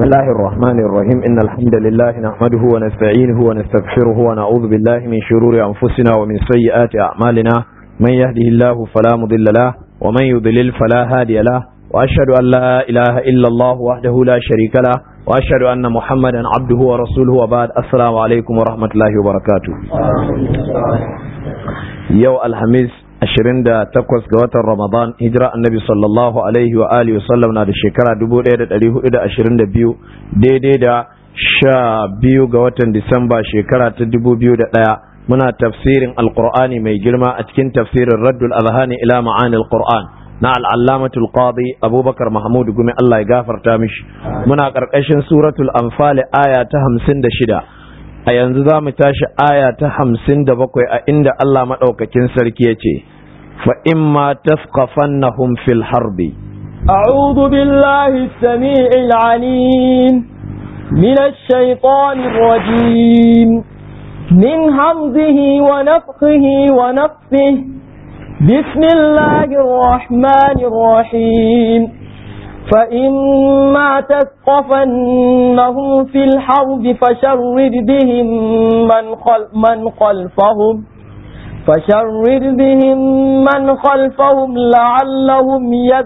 الله الرحمن الرحيم إن الحمد لله نحمده ونستعينه ونستغفره ونعوذ بالله من شرور أنفسنا ومن سيئات أعمالنا من يهده الله فلا مضل له ومن يضلل فلا هادي له وأشهد أن لا إله إلا الله وحده لا شريك له وأشهد أن محمدا عبده ورسوله وبعد السلام عليكم ورحمة الله وبركاته يو الحميس ashirin da takwas ga watan Ramadan hijira annabi sallallahu alaihi wa alihi wa sallam na da shekara dubu ɗaya da ɗari hudu da ashirin da biyu daidai da sha biyu ga watan Disamba shekara ta dubu biyu da ɗaya muna tafsirin alqur'ani mai girma a cikin tafsirin raddul azhani ila ma'anil qur'an na al'allamatul qadi abubakar mahmud gumi Allah ya gafarta mishi muna ƙarƙashin suratul anfal aya ta hamsin da shida a yanzu za mu tashi aya ta hamsin da bakwai a inda Allah maɗaukakin sarki ya ce فإما تثقفنهم في الحرب أعوذ بالله السميع العليم من الشيطان الرجيم من همزه ونفخه ونفثه بسم الله الرحمن الرحيم فإما تثقفنهم في الحرب فشرد بهم من, خل من خلفهم فشرد بهم من خلفهم لعلهم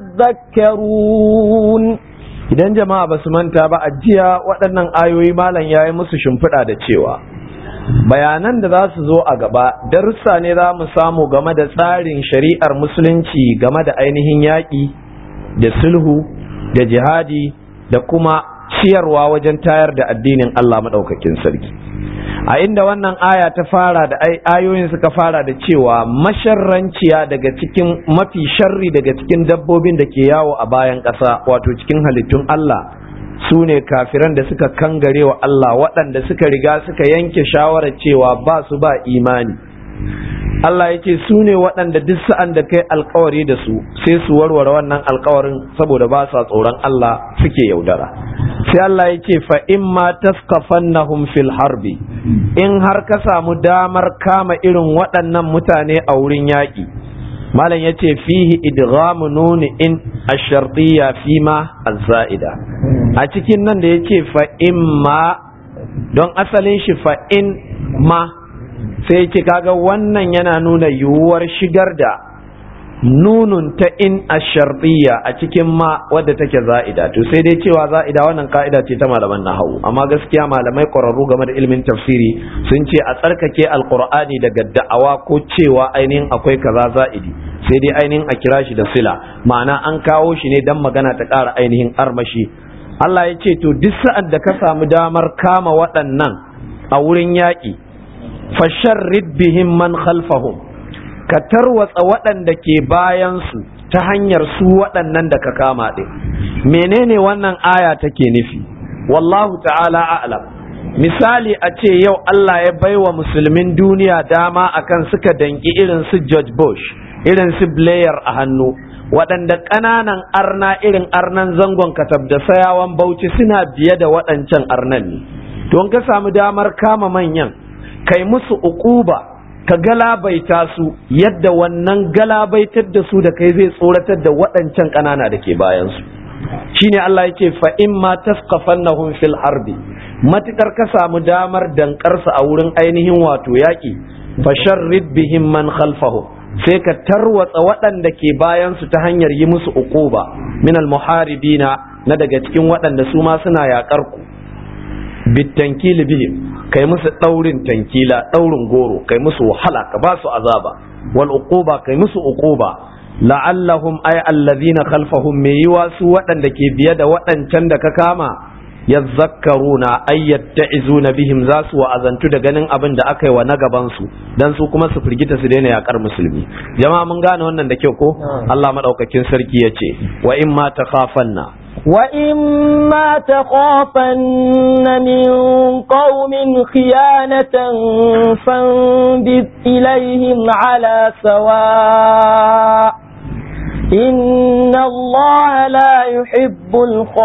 يذكرون idan jama'a ba su manta ba a jiya waɗannan ayoyi malam ya yi musu shimfiɗa da cewa bayanan da za su zo a gaba darussa ne za mu samu game da tsarin shari'ar musulunci game da ainihin yaƙi da sulhu da jihadi da kuma ciyarwa wajen tayar da addinin Allah maɗaukakin sarki a inda wannan aya ta fara da ayoyin suka fara da cewa masharranciya daga cikin mafi sharri daga cikin dabbobin da ke yawo a bayan ƙasa wato cikin halittun Allah su ne kafiran da suka kangare wa Allah waɗanda suka riga suka yanke shawarar cewa ba su ba imani Allah ya ce su ne waɗanda duk sa'an da kai alkawari da su sai su warware wannan alkawarin saboda ba sa tsoron Allah suke yaudara sai Allah ya ce fa in ma taskafannahum fil harbi in har ka samu damar kama irin waɗannan mutane a wurin yaƙi malam ya ce fihi idghamu nuni in ashartiyya fi ma azza'ida a cikin nan da ya ce fa in ma don asalin shi fa in ma sai ce kaga wannan yana nuna yiwuwar shigar da nunun ta in ashartiya a cikin ma wadda take za'ida to sai dai cewa za'ida wannan ka'ida ce ta malaman nahawu amma gaskiya malamai ƙwararru game da ilimin tafsiri sun ce a tsarkake alqur'ani daga da'awa ko cewa ainihin akwai kaza za'idi sai dai ainihin a kira shi da sila ma'ana an kawo shi ne dan magana ta ƙara ainihin armashi Allah ya ce to duk sa'ad da ka samu damar kama waɗannan a wurin yaƙi fasharrid bihim man khalfahum ka tarwatsa waɗanda ke bayansu ta hanyar su waɗannan da ka kama ɗin menene wannan aya take nufi wallahu ta'ala a'lam misali a ce yau Allah ya baiwa musulmin duniya dama akan suka danki irin su George Bush irin su Blair a hannu waɗanda ƙananan arna irin arnan zangon katab da sayawan bauchi suna biye da waɗancan arnan ne don ka samu damar kama manyan kai musu uquba ka galabaita su yadda wannan galabaitar da su da kai zai tsoratar da waɗancan ƙanana da ke bayansu shine Allah yake fa in ma tasqafannahum fil harbi matukar ka samu damar dankarsa a wurin ainihin wato yaƙi fasharrid bihim man khalfahum sai ka tarwatsa waɗanda ke bayansu ta hanyar yi musu uquba min al muharibina na daga cikin waɗanda su ma suna yaƙar ku bitankili bihim kai musu ɗaurin tankila ɗaurin goro kai musu wahala ka ba su azaba wal uquba kai musu uquba la'allahum ay allazina khalfahum me yiwa su waɗanda ke biye da waɗancan da ka kama yadhakkaruna ay yatta'izuna bihim za su wa'azantu da ganin abin da aka yi wa na gaban su dan su kuma su firgita su daina yakar musulmi jama'a mun gane wannan da kyau ko Allah madaukakin sarki yace wa in ma takhafanna وإما تخافن من قوم خيانة فانبذ إليهم على سواء إن الله لا يحب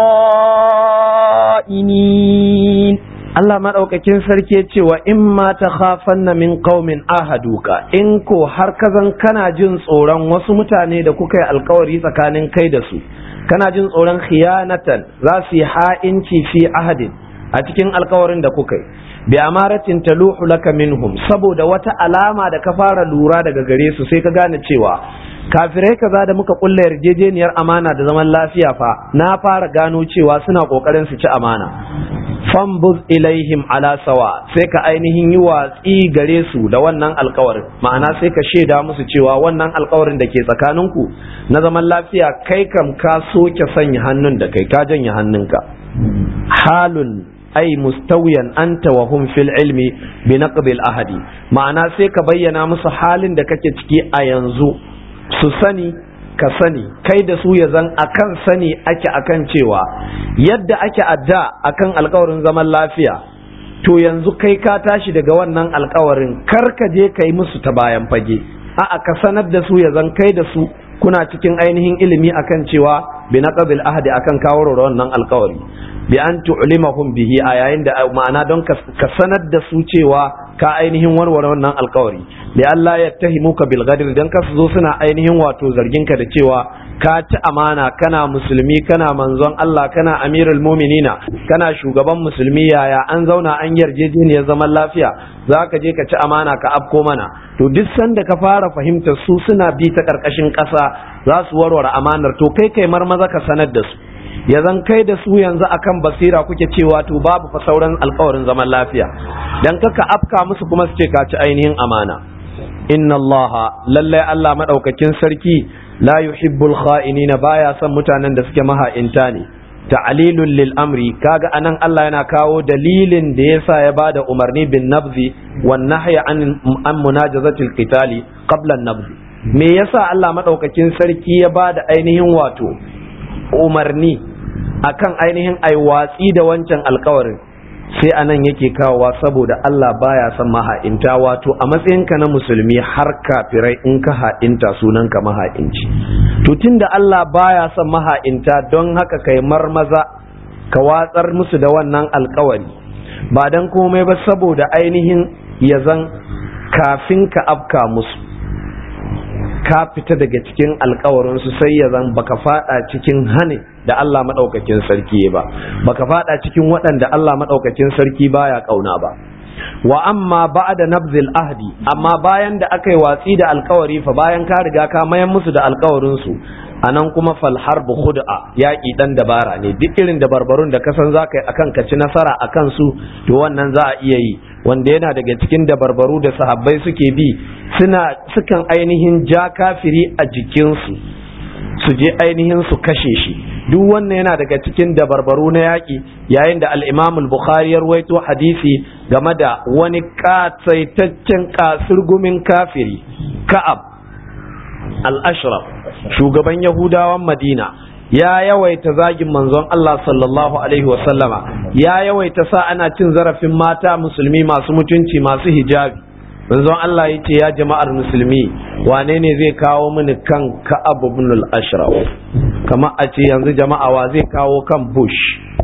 الخائنين Allah maɗaukakin sarki ya ce wa in ma ta khafanna min qaumin ahaduka in ko har kazan kana jin tsoron wasu mutane da kuka yi alkawari tsakanin kai da su kana jin tsoron khiyanatan za su yi ha'inci fi ahadin a cikin alkawarin da kuka yi bi amaratin taluhu laka minhum saboda wata alama da ka fara lura daga gare su sai ka gane cewa kafirai kaza da muka kulla yarjejeniyar amana da zaman lafiya fa na fara gano cewa suna kokarin su ci amana fambuz ilaihim ala sawa sai ka ainihin yi watsi gare su da wannan alkawarin ma'ana sai ka shaida musu cewa wannan alkawarin da ke tsakaninku na zaman lafiya kai kam ka soke sanya hannun da kai ka janye hannunka halun ai mustawiyan anta wa hum fil ilmi bi naqd al ahadi ma'ana sai ka bayyana musu halin da kake ciki a yanzu su sani ka sani kai da su ya zan akan sani ake akan cewa yadda ake adda akan alkawarin zaman lafiya to yanzu kai ka tashi daga wannan alkawarin kar ka je ka yi musu ta bayan fage a'a ka sanar da su ya zan kai da su kuna cikin ainihin ilimi akan cewa bi naqdil ahdi akan kawo wannan alkawari bi an tu'limahum bihi a yayin da ma'ana don ka sanar da su cewa ka ainihin warware wannan alkawari li Allah ya tahimuka bil ghadir dan ka zo suna ainihin wato zargin ka da cewa ka ci amana kana musulmi kana manzon Allah kana amirul mu'minina kana shugaban musulmi yaya an zauna an yarjejeniyar zaman lafiya za ka je ka ci amana ka afko mana to duk sanda ka fara fahimtar su suna bi ta karkashin ƙasa za su warware amanar to kai kai marmaza ka sanar da su ya zan kai da su yanzu akan basira kuke cewa to babu fa sauran alkawarin zaman lafiya dan kaka afka musu kuma su ce ka ci ainihin amana inna Allah lallai Allah madaukakin sarki la yuhibbul kha'inina baya son mutanen da suke maha'inta ne ta'lilul lil amri kaga anan Allah yana kawo dalilin da yasa ya bada umarni bin nabzi wan nahya an an munajazatil qitali qabla an nabzi me yasa Allah madaukakin sarki ya bada ainihin wato umarni akan ainihin ai watsi da wancan alkawarin sai anan yake kawowa saboda Allah baya son maha'inta wato a matsayinka na musulmi har kafirai in ka ha'inta sunanka maha'inci to tunda Allah baya son maha'inta don haka kai marmaza ka watsar musu da wannan alkawari ba dan komai ba saboda ainihin ya zan kafin ka afka musu ka fita daga cikin alkawarinsu sai ya zan baka fada cikin hane da Allah maɗaukakin sarki ba baka fada cikin waɗanda Allah maɗaukakin sarki baya ƙauna ba wa amma ba'da nabzil ahdi amma bayan da aka yi watsi da alkawari fa bayan ka riga ka mayan musu da alkawarin su anan kuma fal harbu khud'a yaƙi dan dabara ne duk irin dabarbarun da ka san za ka yi akan ka ci nasara akan su to wannan za a iya yi wanda yana daga cikin dabarbaru da sahabbai suke bi suna sukan ainihin ja kafiri a jikinsu su je ainihin su kashe shi duk wannan yana daga cikin dabarbaru na yaƙi yayin da al-imam al-bukhari ya ruwaito hadisi game da wani katsaitaccen kasurgumin kafiri ka'ab al-ashraf shugaban yahudawan madina ya yawaita zagin manzon Allah sallallahu alaihi wasallama ya yawaita sa ana cin zarafin mata musulmi masu mutunci masu hijabi manzon Allah ya ce ya jama'ar musulmi wane ne zai kawo mini kan ka'ab ibn al-ashraf kamar a ce yanzu jama'a wa zai kawo kan bush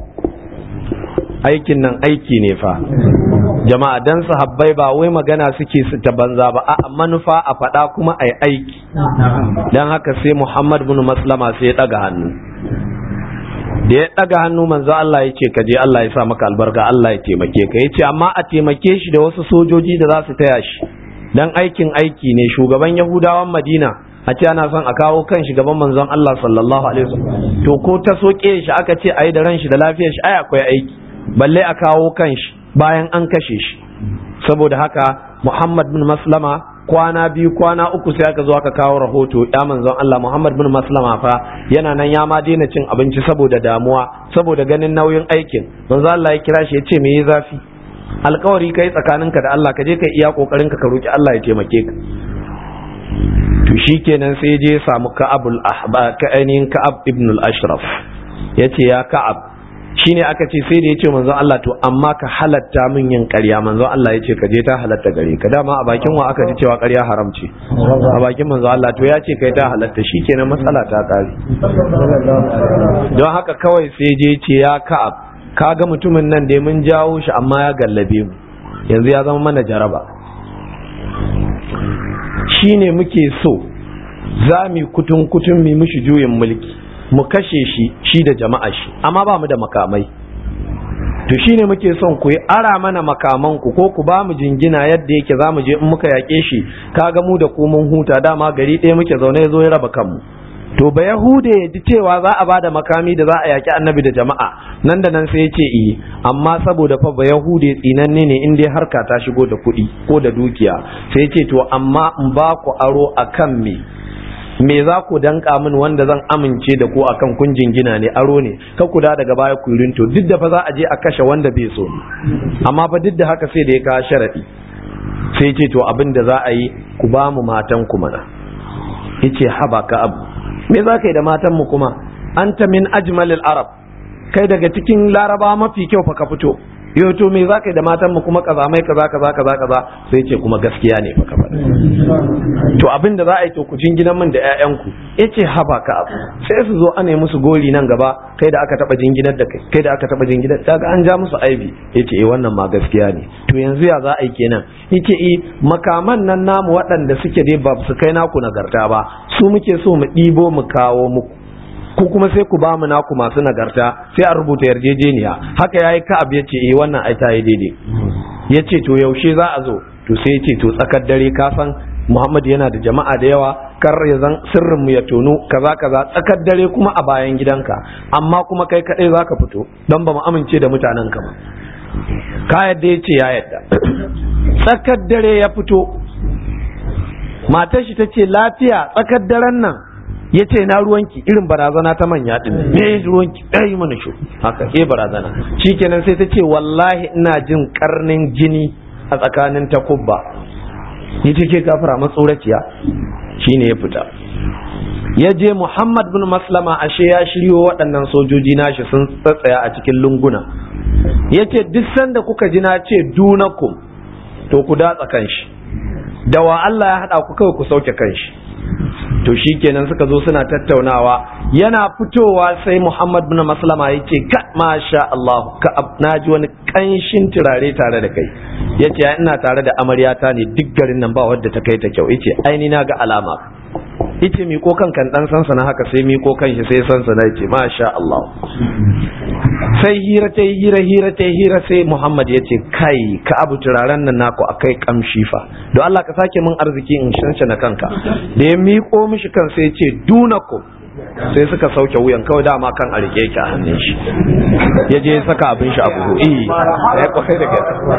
aikin nan aiki ne fa jama'a dan sahabbai ba wai magana suke su ta banza ba a manufa a faɗa kuma ai aiki dan haka sai Muhammad bin Maslama sai ya ɗaga hannu da ya ɗaga hannu manzo Allah ya ce kaje Allah ya sa maka albarka Allah ya taimake ka ya ce amma a taimake shi da wasu sojoji da za su taya shi dan aikin aiki ne shugaban Yahudawan Madina a ce ana son a kawo kan shugaban manzon Allah sallallahu alaihi wasallam to ko ta soke shi aka ce ayi da ran shi da lafiyar shi ai akwai aiki balle a kawo kan shi bayan an kashe shi saboda haka Muhammad bin Maslama kwana biyu kwana uku sai aka zo aka kawo rahoto ya manzon Allah Muhammad bin Maslama fa yana nan ya ma daina cin abinci saboda damuwa saboda ganin nauyin aikin manzon Allah ya kira shi ya ce me yi zafi alkawari kai tsakaninka da Allah ka je ka iya kokarin ka ka roki Allah ya taimake ka to shikenan sai je ya samu Ka'abul Ahba ka ainihin Ka'ab ibn al-Ashraf yace ya Ka'ab shine aka ce sai da ya ce manzon Allah to amma ka halatta min yin ƙarya manzon Allah ya ce ka je ta halatta gare ka dama a bakin wa aka ji cewa ƙarya haram ce a bakin manzon Allah to ya ce kai ta halatta shikenan matsala ta kare don haka kawai sai je ce ya ka'ab ka ga mutumin nan da mun jawo shi amma ya gallabe mu yanzu ya zama mana jaraba shine muke so za mu kutun kutun mu mishi juyin mulki mu kashe shi shi da jama'a shi amma ba mu da makamai to shine muke son ku yi ara mana makaman ku ko ku ba mu jingina yadda yake za mu je in muka yaƙe shi kaga mu da ku mun huta dama gari ɗaya muke zaune ya zo ya raba kanmu to ba yahude ya ji cewa za a bada makami da za a yaƙi annabi da jama'a nan da nan sai ya ce iyi amma saboda fa ba yahude tsinanne ne in dai harka ta shigo da kuɗi ko da dukiya sai ya ce to amma in ba ku aro akan me me za ku danka min wanda zan amince da ku akan kun jingina ne aro ne ka ku da daga baya ku rinto duk da fa za a je a kashe wanda bai so amma fa duk da haka sai da ya kawo sharadi sai ce to abin da za a yi ku ba mu matan ku mana yace haba ka abu me za ka yi da matan mu kuma anta min ajmalil arab kai daga cikin laraba mafi kyau fa ka fito yau to me za ka yi da matan mu kuma kazamai kaza kaza kaza kaza sai ce kuma gaskiya ne fa ka faɗa to abin da za a yi to ku jinginan min da ƴaƴanku yace haba ka abu sai su zo ana yi musu gori nan gaba kai da aka taba jinginar da kai kai da aka taba jinginar kaga an ja musu aibi yace eh wannan ma gaskiya ne to yanzu ya za a yi kenan yace eh makaman nan namu waɗanda suke dai ba su kai naku nagarta ba su muke so mu ɗibo mu kawo muku ku kuma sai ku ba mu naku masu nagarta sai a rubuta yarjejeniya haka yayi ka'ab yace eh wannan ai ta yi daidai yace to yaushe za a zo to sai yace to tsakar dare ka san Muhammad yana da jama'a da yawa kar ya zan sirrin mu ya tono kaza kaza tsakar dare kuma a bayan gidanka amma kuma kai kadai zaka fito don ba mu amince da mutanen ka ba ka yadda yace ya yadda tsakar dare ya fito matar shi tace lafiya tsakar daren nan ya ce na ruwanki irin barazana ta manya din me ruwanki ɗaya mana shi haka ke barazana shikenan sai ta ce wallahi ina jin karnin jini a tsakanin takubba ni ce ke gafara matsoraciya shine ya fita ya je muhammad bin maslama ashe ya shiryo waɗannan sojoji nashi sun tsatsaya a cikin lunguna ya ce duk sanda kuka ji na ce dunakum to ku datsa kanshi da wa Allah ya haɗa ku kawai ku sauke kanshi to shi kenan suka zo suna tattaunawa yana fitowa sai Muhammad bin Maslama ya ce ka masha Allah ka na ji wani kanshin turare tare da kai ya ce ina tare da amaryata ne duk garin nan ba wadda ta kai ta kyau yace aini na ga alama yace miko kan kan dan sansa na haka sai miko kan shi sai sansa na yace masha Allah sai hira ta hira hira ta hira sai Muhammad ya ce kai ka abu turaren nan naku akai kamshi fa don Allah ka sake min arziki in shanshana kanka da ya miko mishi kan sai ya ce dunakum sai suka sauke wuyan kawai dama kan a rike yake a hannun shi ya je saka abin shi a buhu eh ya kwai da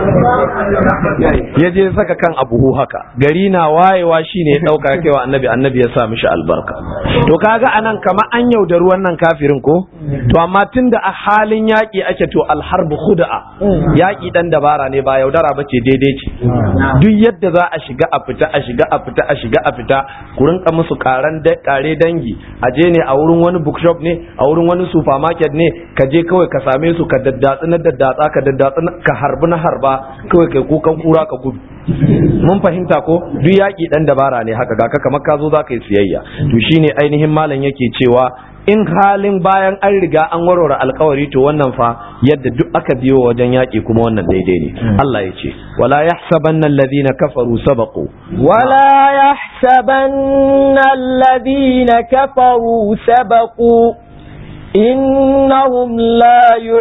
ya je saka kan a buhu haka gari na wayewa shine ya dauka ya kaiwa annabi annabi ya sa mishi albarka to kaga anan kama an yaudari wannan kafirin ko to amma tunda a halin yaki ake to alharbu khud'a yaki dan dabara ne ba yaudara bace daidai ce duk yadda za a shiga a fita a shiga a fita a shiga a fita ku rinka musu karan kare dangi a je ne a wurin wani bookshop ne a wurin wani supermarket ne ka je kawai ka same su ka daddatsi na daddatsa ka daddatsi ka harbi na harba kawai kai kukan kura ka gudu mun fahimta ko duk yaƙi dan dabara ne haka ga kamar ka zo za ka yi siyayya to shine ainihin malam yake cewa in halin bayan an riga an warware alkawari to wannan fa yadda duk aka biyo wajen yaƙi kuma wannan daidai ne Allah ya ce wala yahsabanna alladhina kafaru sabaqu ولا يحسبن الذين كفروا سبقوا إنهم لا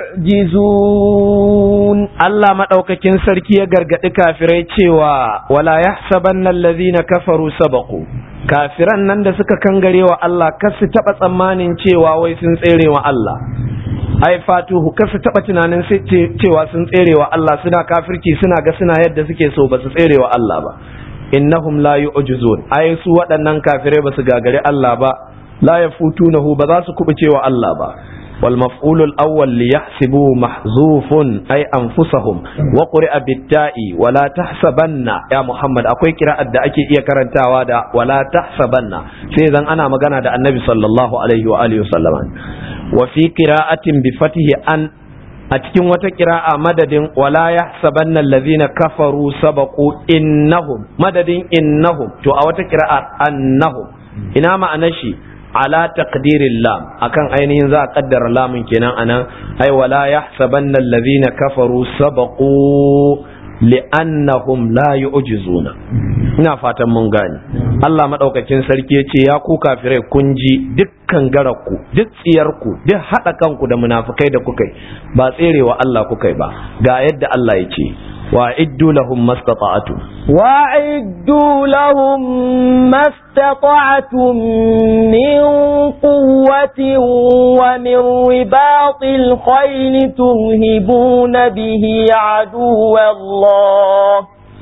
يعجزون Allah madaukakin sarki ya gargadi kafirai cewa wala yahsabanna alladhina kafaru sabaqu kafiran nan da suka kangare wa Allah kar su taba tsammanin cewa wai sun tsere wa Allah ai fatuhu kar su taba tunanin cewa sun tsere wa Allah suna kafirci suna ga suna yadda suke so ba su tsere wa Allah ba innahum la yu'jizun ai su waɗannan kafirai ba su gagare Allah ba la yafutunahu ba za su kubuce wa Allah ba wal maf'ulul awwal li yahsibu mahzufun ay anfusahum wa quri'a bit-ta'i wala tahsabanna ya Muhammad akwai kira'ar da ake iya karantawa da wala tahsabanna sai zan ana magana da Annabi sallallahu alaihi wa alihi wasallama wa fi qira'atin bi fatihi an a cikin wata kira'a madadin wala yahsabanna allazina kafaru sabaqu innahum madadin innahum to a wata kira'a annahum ina ma'anar shi ala taqdirin lam akan ainihin za a kaddara lamun kenan anan ai wala yahsabanna allazina kafaru sabaqu li'annahum la yu'jizuna ina fatan mun gane Allah maɗaukakin sarki ya ce ya ku kafirai kun ji dukkan gararku duk tsiyarku duk haɗa kanku da munafukai da kukai ba tserewa Allah kukai ba ga yadda Allah ya ce وأعدوا لهم ما استطعتم وأعدوا لهم ما استطعتم من قوة ومن رباط الخيل ترهبون به عدو الله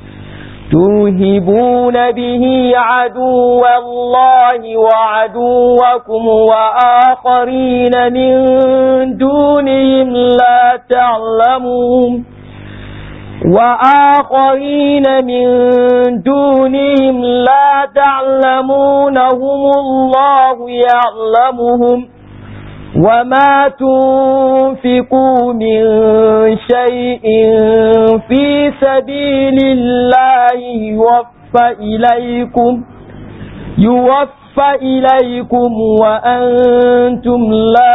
ترهبون به عدو الله وعدوكم وآخرين من دونهم لا تعلمون وآخرين من دونهم لا تعلمونهم الله يعلمهم وما تنفقوا من شيء في سبيل الله يوفى إليكم يوفى إليكم وأنتم لا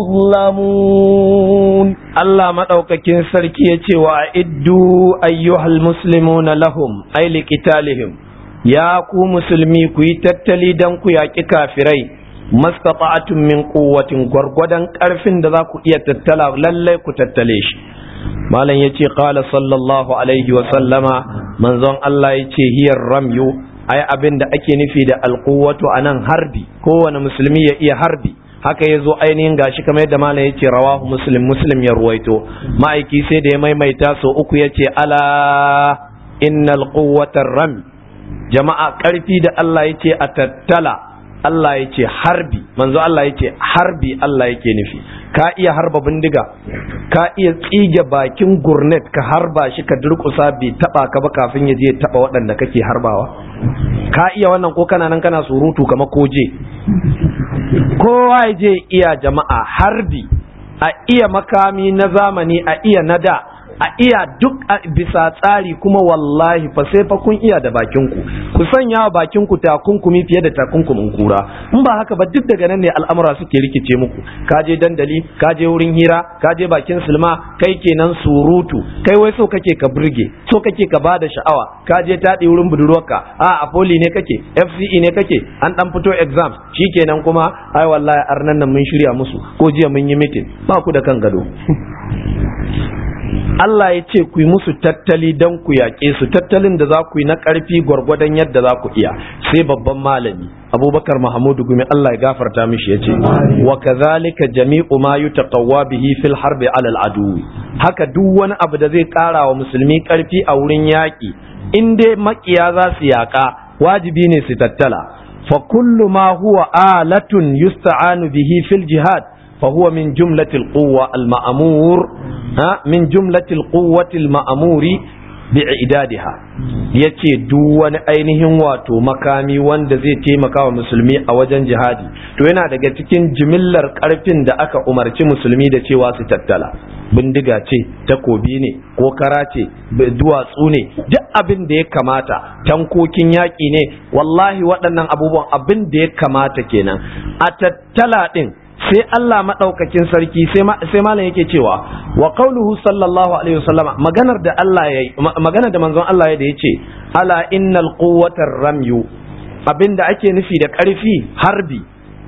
تظلمون Allah maɗaukakin sarki ya ce wa iddu ayyuhal muslimuna lahum ay liqitalihim ya ku musulmi ku yi tattali dan ku yaƙi kafirai mastata'atun min quwwatin gwargwadon ƙarfin da za ku iya tattala lallai ku tattale shi malam yace qala sallallahu alaihi wa sallama manzon Allah yace hiyar ramyu ai abin da ake nufi da alquwwatu anan harbi kowane musulmi ya iya harbi haka ya zo ainihin gashi kamar yadda malam ya ce rawahu muslim muslim ya ruwaito ma'aiki sai da ya maimaita so uku ya ce ala innal quwwatar ram jama'a karfi da Allah ya ce a tattala Allah ya ce harbi manzo Allah ya ce harbi Allah yake nufi ka iya harba bindiga ka iya tsige bakin gurnet ka harba shi ka durkusa bai taba ka ba kafin ya je ya taba waɗanda kake harbawa ka iya wannan ko kana nan kana surutu kamar koje kowa ya je iya jama'a harbi a iya makami na zamani a iya na da a iya duk a bisa tsari kuma wallahi fa sai fa kun iya da bakinku ku sanya wa bakinku takunkumi fiye da takunkumin kura in ba haka ba duk daga nan ne al'amura suke rikice muku ka je dandali ka je wurin hira ka je bakin silma kai kenan surutu kai wai so kake ka burge so kake ka bada sha'awa ka je taɗi wurin budurwarka a a poli ne kake FCE ne kake an dan fito exams shikenan kuma ai wallahi arnan nan mun shirya musu ko jiya mun yi meeting ba ku da kan gado Allah ya ce ku yi musu tattali don ku yaƙe su tattalin da za ku yi na ƙarfi gwargwadon yadda za ku iya sai babban malami abubakar mahamudu gumi Allah ya gafarta mishi ya ce wa kazalika jami'u ma yutaqawwa bihi fil harbi alal adu haka duk wani abu da zai ƙara wa musulmi ƙarfi a wurin yaƙi in dai maƙiya za su yaƙa wajibi ne su tattala fa kullu ma huwa alatun yusta'anu bihi fil jihad فهو من جملة القوة المأمور ها من جملة القوة المأمور bi'idadiha yace duk wani ainihin wato makami wanda zai taimaka wa musulmi a wajen jihadi to yana daga cikin jimillar karfin da aka umarci musulmi da cewa su tattala bindiga ce takobi ne ko kara ce duwatsu ne duk abin da ya kamata tankokin yaƙi ne wallahi waɗannan abubuwan abin da ya kamata kenan a tattala ɗin sai Allah maɗaukakin sarki sai malam yake cewa wa qauluhu sallallahu alaihi wasallam maganar da Allah ya maganar da manzon Allah ya da yace ala innal quwwatar ramyu abinda ake nufi da ƙarfi harbi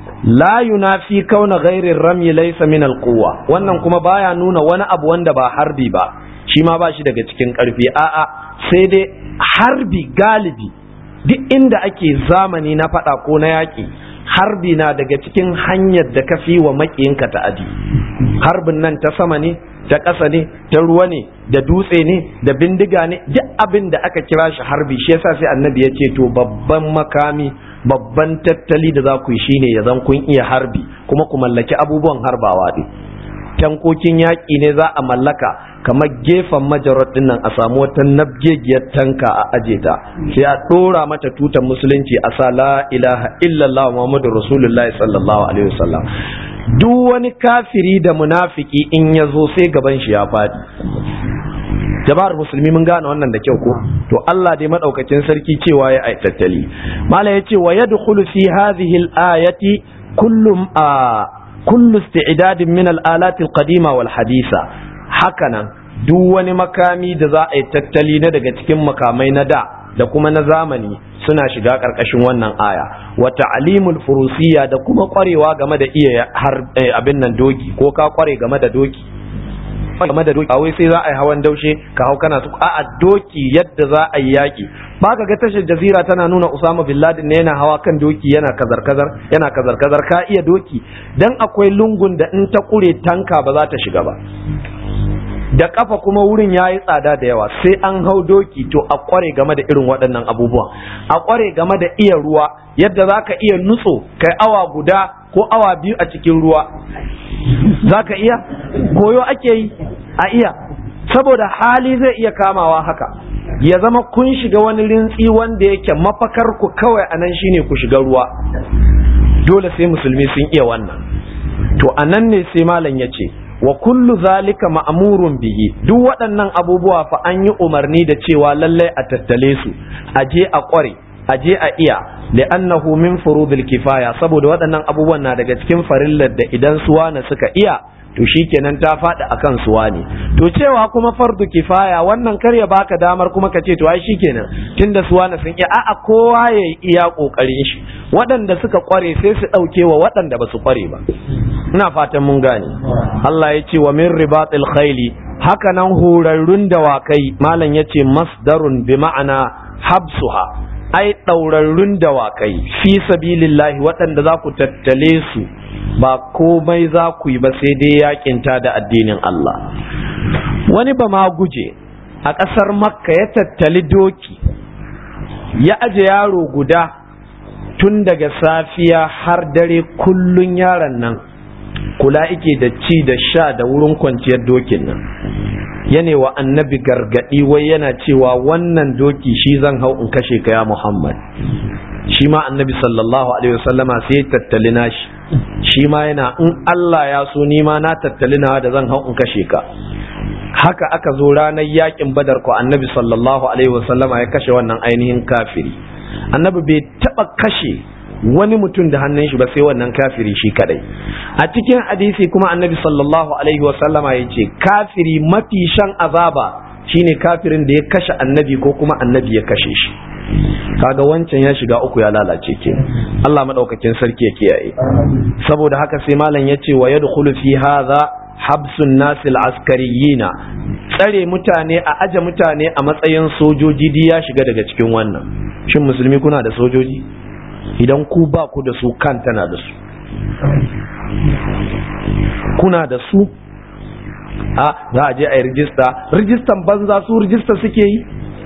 la yunafi kauna ghairir ramyi laysa min alquwa wannan kuma baya nuna wani abu wanda ba harbi ba shi ma ba shi daga cikin ƙarfi a'a sai dai harbi galibi duk inda ake zamani na faɗa ko na yaƙi harbi na daga cikin hanyar da ka fi wa maƙiyinka ta'adi harbin nan ta sama ne ta ƙasa ne ta ruwa ne da dutse ne da bindiga ne duk abin da aka kira shi harbi shi yasa sai annabi ya ce to babban makami babban tattali da za ku yi shine ya zan kun iya harbi kuma ku mallaki abubuwan harbawa ne tankokin yaƙi ne za a mallaka kamar gefen majarar dinnan a samu wata nabgegiyar tanka a aje ta sai a ɗora mata tutar musulunci a sa la ilaha illallah muhammadu rasulullah sallallahu alaihi wasallam duk wani kafiri da munafiki in ya zo sai gaban shi ya faɗi jama'ar musulmi mun gane wannan da kyau ko to Allah dai madaukakin sarki cewa ya ai tattali mala yace wa yadkhulu fi hadhihi al-ayati kullum a kullu isti'dadin min al-alati al-qadima wal hadisa hakanan duk wani makami da za a yi tattali na daga cikin makamai na da da kuma na zamani suna shiga ƙarƙashin wannan aya wa ta'limul furusiyya da kuma ƙwarewa game da iya har abin nan doki ko ka ƙware game da doki game da doki a wai sai za a yi hawan daushe ka hau kana su a doki yadda za a yi yaki ba ka ga tashar jazira tana nuna Usama bin Laden ne yana hawa kan doki yana kazar kazar yana kazar kazar ka iya doki dan akwai lungun da in ta kure tanka ba za ta shiga ba da kafa kuma wurin ya yi tsada da yawa sai an hau doki to a kware game da irin waɗannan abubuwan a kware game da iya ruwa yadda za ka iya nutso kai awa guda ko awa biyu a cikin ruwa za ka iya koyo ake yi a iya saboda hali zai iya kamawa haka ya zama kun shiga wani rintsi wanda yake mafakar ku kawai a nan shine ku shiga ruwa dole sai musulmi sun iya wannan to a nan ne sai malam ya ce wa kullu zalika ma'murun bihi duk waɗannan abubuwa fa an yi umarni da cewa lallai a tattale su a je a ƙware a je a iya li'annahu min furudil kifaya saboda waɗannan abubuwan na daga cikin farillar da idan suwana suka iya to shikenan ta faɗi akan suwa ne to cewa kuma fardu kifaya wannan kar ya baka damar kuma ka ce to ai shikenan tunda suwana sun iya a'a kowa ya iya kokarin shi waɗanda suka kware sai su ɗauke wa waɗanda ba su kware ba ina fatan mun gane Allah ya ce wa min ribatil khayli haka nan horarrun dawakai malam ya ce masdarun bi ma'ana habsuha ai ɗaurarrun dawakai fi sabilillahi waɗanda za ku tattale su ba komai za ku yi ba sai dai yakinta da addinin Allah wani ba ma guje a ƙasar makka ya tattali doki ya aje yaro guda tun daga safiya har dare kullun yaron nan kula ike da ci da sha da wurin kwanciyar dokin nan yane wa annabi gargadi wai yana cewa wannan doki shi zan hau in kashe ka ya muhammad shi ma annabi sallallahu alaihi wasallama sai ya tattali nashi shi ma yana in Allah ya so ni ma na tattali na da zan hau in kashe ka haka aka zo ranar yakin badar ko annabi sallallahu alaihi wasallama ya kashe wannan ainihin kafiri annabi bai taba kashe wani mutum da hannun shi ba sai wannan kafiri shi kadai a cikin hadisi kuma annabi sallallahu alaihi wasallama ya ce kafiri mafi shan azaba shine kafirin da ya kashe annabi ko kuma annabi ya kashe shi kaga wancan ya shiga uku ya lalace ke Allah madaukakin sarki ya kiyaye saboda haka sai malam ya ce wa yadkhulu fi hadha habsun nasil askariyina tsare mutane a aje mutane a matsayin sojoji di ya shiga daga cikin wannan shin musulmi kuna da sojoji idan ku ba ku da su kan tana da su kuna da su a za a je a yi rijista rijistan banza su rijista suke yi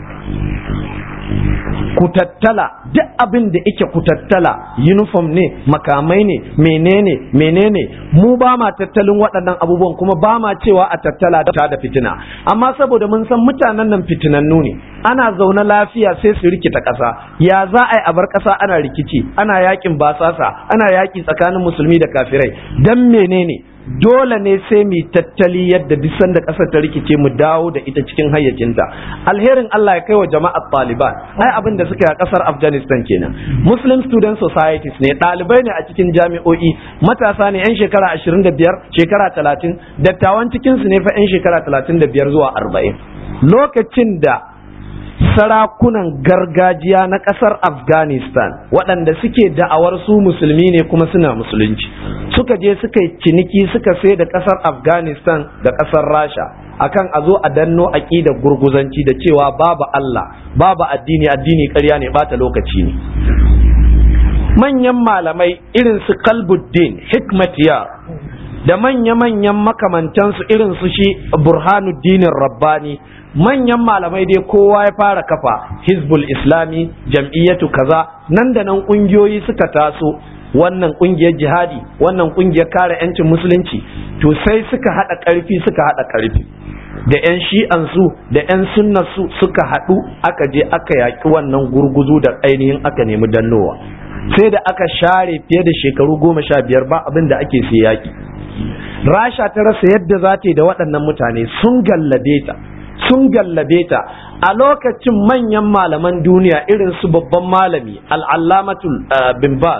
ku tattala duk abin da ike ku tattala uniform ne makamai ne menene menene mu ba ma tattalin waɗannan abubuwan kuma ba ma cewa a tattala da da fitina amma saboda mun san mutanen nan fitinannu ne ana zaune lafiya sai su rikita ƙasa ya za a yi a bar ƙasa ana rikici ana yakin basasa ana yaki tsakanin musulmi da kafirai dan menene dole ne sai mu tattali yadda duk sanda ƙasar ta rikice mu dawo da ita cikin hayyacinta alherin Allah ya kai wa jama'ar Taliban ai abin da suka yi a ƙasar Afghanistan kenan Muslim Student Societies ne ɗalibai ne a cikin jami'o'i matasa ne 'yan shekara 25 shekara 30 dattawan cikin su ne fa 'yan shekara 35 zuwa 40 lokacin da sarakunan gargajiya na ƙasar afghanistan waɗanda suke da'awar su musulmi ne kuma suna musulunci suka je suka yi ciniki suka sai da ƙasar afghanistan da ƙasar rasha akan a zo a danno aƙida gurguzanci da cewa babu allah babu addini addini ƙarya ne bata lokaci ne manyan malamai irin su kalbuddin hikmatiya da manya-manyan makamantansu irin su shi burhanuddinin rabbani manyan malamai dai kowa ya fara kafa hizbul islami jam'iyyatu kaza nan da nan kungiyoyi suka taso wannan kungiyar jihadi wannan kungiyar kare 'yancin musulunci to sai suka hada karfi suka hada karfi da 'yan shi'ansu da 'yan sunnarsu suka haɗu aka je aka yaƙi wannan gurguzu da ainihin aka nemi dannowa sai da aka share fiye da shekaru goma sha biyar ba abin da ake sai yaƙi rasha ta rasa yadda za ta yi da waɗannan mutane sun gallabe ta sun gallabe ta a lokacin manyan malaman duniya irin su babban malami al'allamatul bin baz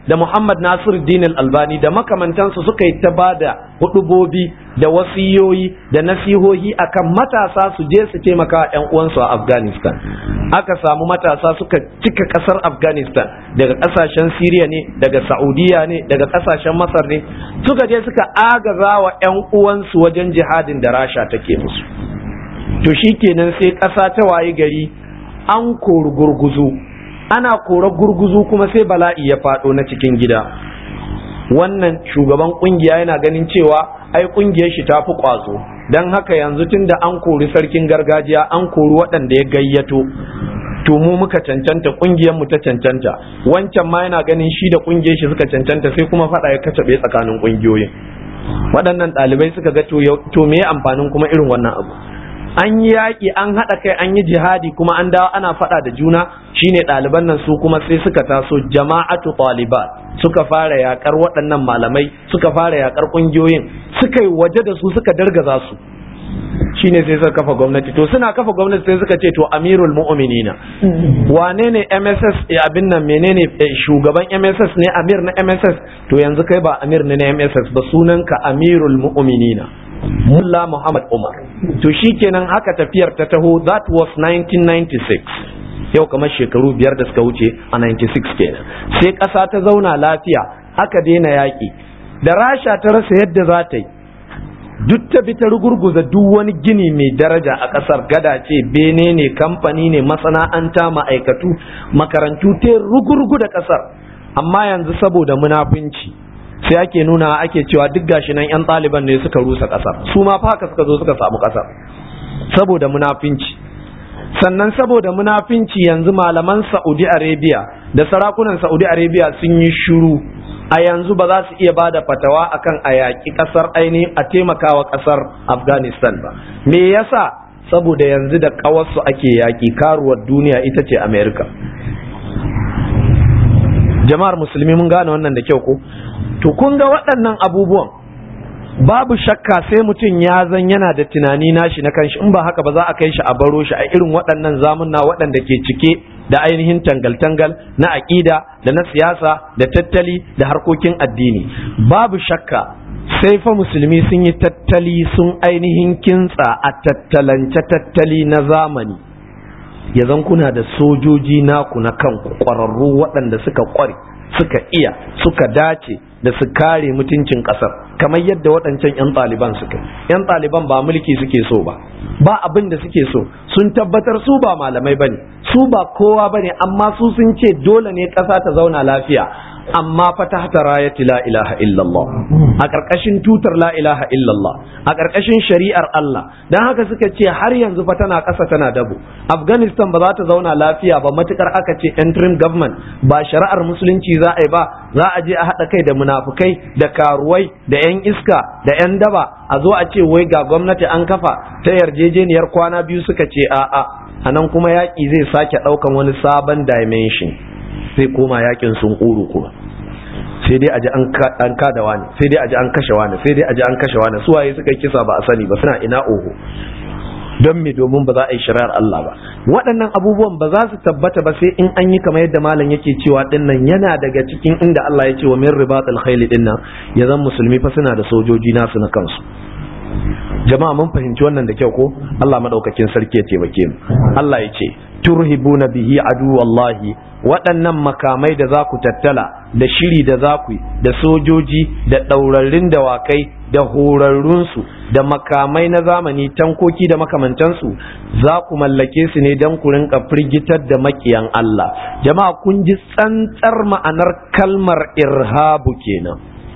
da Muhammad Nasiruddin Al-Albani da makamantansu suka yi ta bada hudubobi da wasiyoyi da nasihohi akan matasa su je su taimaka wa ƴan uwansu a Afghanistan aka samu matasa suka cika ƙasar Afghanistan daga ƙasashen Syria ne daga Saudiya ne daga ƙasashen Masar ne suka je suka agaza wa ƴan uwansu wajen jihadin da Rasha take musu to shikenan sai ƙasa ta wayi gari an kori gurguzu ana kora gurguzu kuma sai bala'i ya faɗo na cikin gida wannan shugaban kungiya yana ganin cewa ai kungiyar shi ta fi kwazo don haka yanzu tun da an kori sarkin gargajiya an kori waɗanda ya gayyato to mu muka cancanta kungiyar mu ta cancanta wancan ma yana ganin shi da kungiyar shi suka cancanta sai kuma faɗa ya kacabe tsakanin kungiyoyin waɗannan ɗalibai suka ga to me amfanin kuma irin wannan abu an yi yaƙi an haɗa kai an yi jihadi kuma an dawo ana faɗa da juna shine ɗaliban nan su kuma sai suka taso jama'atu talibat suka fara yaƙar waɗannan malamai suka fara yaƙar ƙungiyoyin suka yi waje da su suka dargaza su shine sai suka kafa gwamnati to suna kafa gwamnati sai suka ce to amirul mu'minina wane ne MSS abin nan menene shugaban MSS ne amir na MSS to yanzu kai ba amir ne na MSS ba sunanka amirul mu'minina Mulla Muhammad Umar. To shi kenan haka tafiyar ta taho that was 1996. Yau kamar shekaru biyar da suka wuce a 96 kenan. Sai ƙasa ta zauna lafiya aka daina yaƙi. Da Rasha ta rasa yadda za ta yi. Duk ta bi ta rugurguza duk wani gini mai daraja a ƙasar gada ce bene ne kamfani ne masana'anta ma'aikatu makarantu ta rugurgu da ƙasar. Amma yanzu saboda munafunci sai ake nuna ake cewa duk gashi nan yan ɗaliban ne suka rusa ƙasar su ma fa haka suka zo suka samu ƙasar saboda munafinci sannan saboda munafinci yanzu malaman Saudi Arabia da sarakunan Saudi Arabia sun yi shiru a yanzu ba za su iya ba da fatawa akan a yaƙi ƙasar ainihin a taimakawa ƙasar Afghanistan ba me yasa saboda yanzu da ƙawarsu ake yaƙi karuwar duniya ita ce America jama'ar musulmi mun gane wannan da kyau ko to kun ga waɗannan abubuwan babu shakka sai mutum ya zan yana da tunani nashi na kanshi in ba haka ba za a kai shi a baro shi a irin waɗannan zamunna waɗanda ke cike da ainihin tangal-tangal na aƙida da na siyasa da tattali da harkokin addini babu shakka sai fa musulmi sun yi tattali sun ainihin kintsa a tattalance tattali na zamani ya zan kuna da sojoji naku na kanku ƙwararru waɗanda suka ƙware suka iya suka dace da su kare mutuncin ƙasar kamar yadda waɗancan 'yan ɗaliban suka 'yan ɗaliban ba mulki suke so ba ba abin da suke so sun tabbatar su ba malamai bane su ba kowa bane amma su sun ce dole ne ƙasa ta zauna lafiya amma fa tahta rayati la ilaha illallah a ƙarƙashin tutar la ilaha illallah a ƙarƙashin shari'ar Allah dan haka suka ce har yanzu fa tana ƙasa tana dabo Afghanistan ba za ta zauna lafiya ba matukar aka ce interim government ba shari'ar musulunci za a yi ba za a je a haɗa kai da munafukai da karuwai da 'yan iska da 'yan daba a zo a ce wai ga gwamnati an kafa ta yarjejeniyar kwana biyu suka ce a'a a nan kuma yaƙi zai sake ɗaukan wani sabon dimension sai koma yakin sun ƙuru kuma sai dai aji an kada wani sai dai aji an kashe wani sai dai aji an kashe wani su waye suka kisa ba a sani ba suna ina oho don me domin ba za a yi shari'ar Allah ba waɗannan abubuwan ba za su tabbata ba sai in an yi kamar yadda malam yake cewa dinnan yana daga cikin inda Allah ya ce wa min ribatul khayl dinnan ya zan musulmi fa suna da sojoji nasu na kansu jama'a mun fahimci wannan da kyau ko Allah madaukakin sarki ya taimake mu Allah ya ce turhibuna bihi aduwallahi waɗannan makamai da za ku tattala da shiri da za ku da sojoji da ɗaurarrun dawakai da horarrunsu da makamai na zamani tankoki da makamantansu za ku mallake su ne don ku rinka firgitar da makiyan Allah jama'a kun ji tsantsar ma'anar kalmar irhabu kenan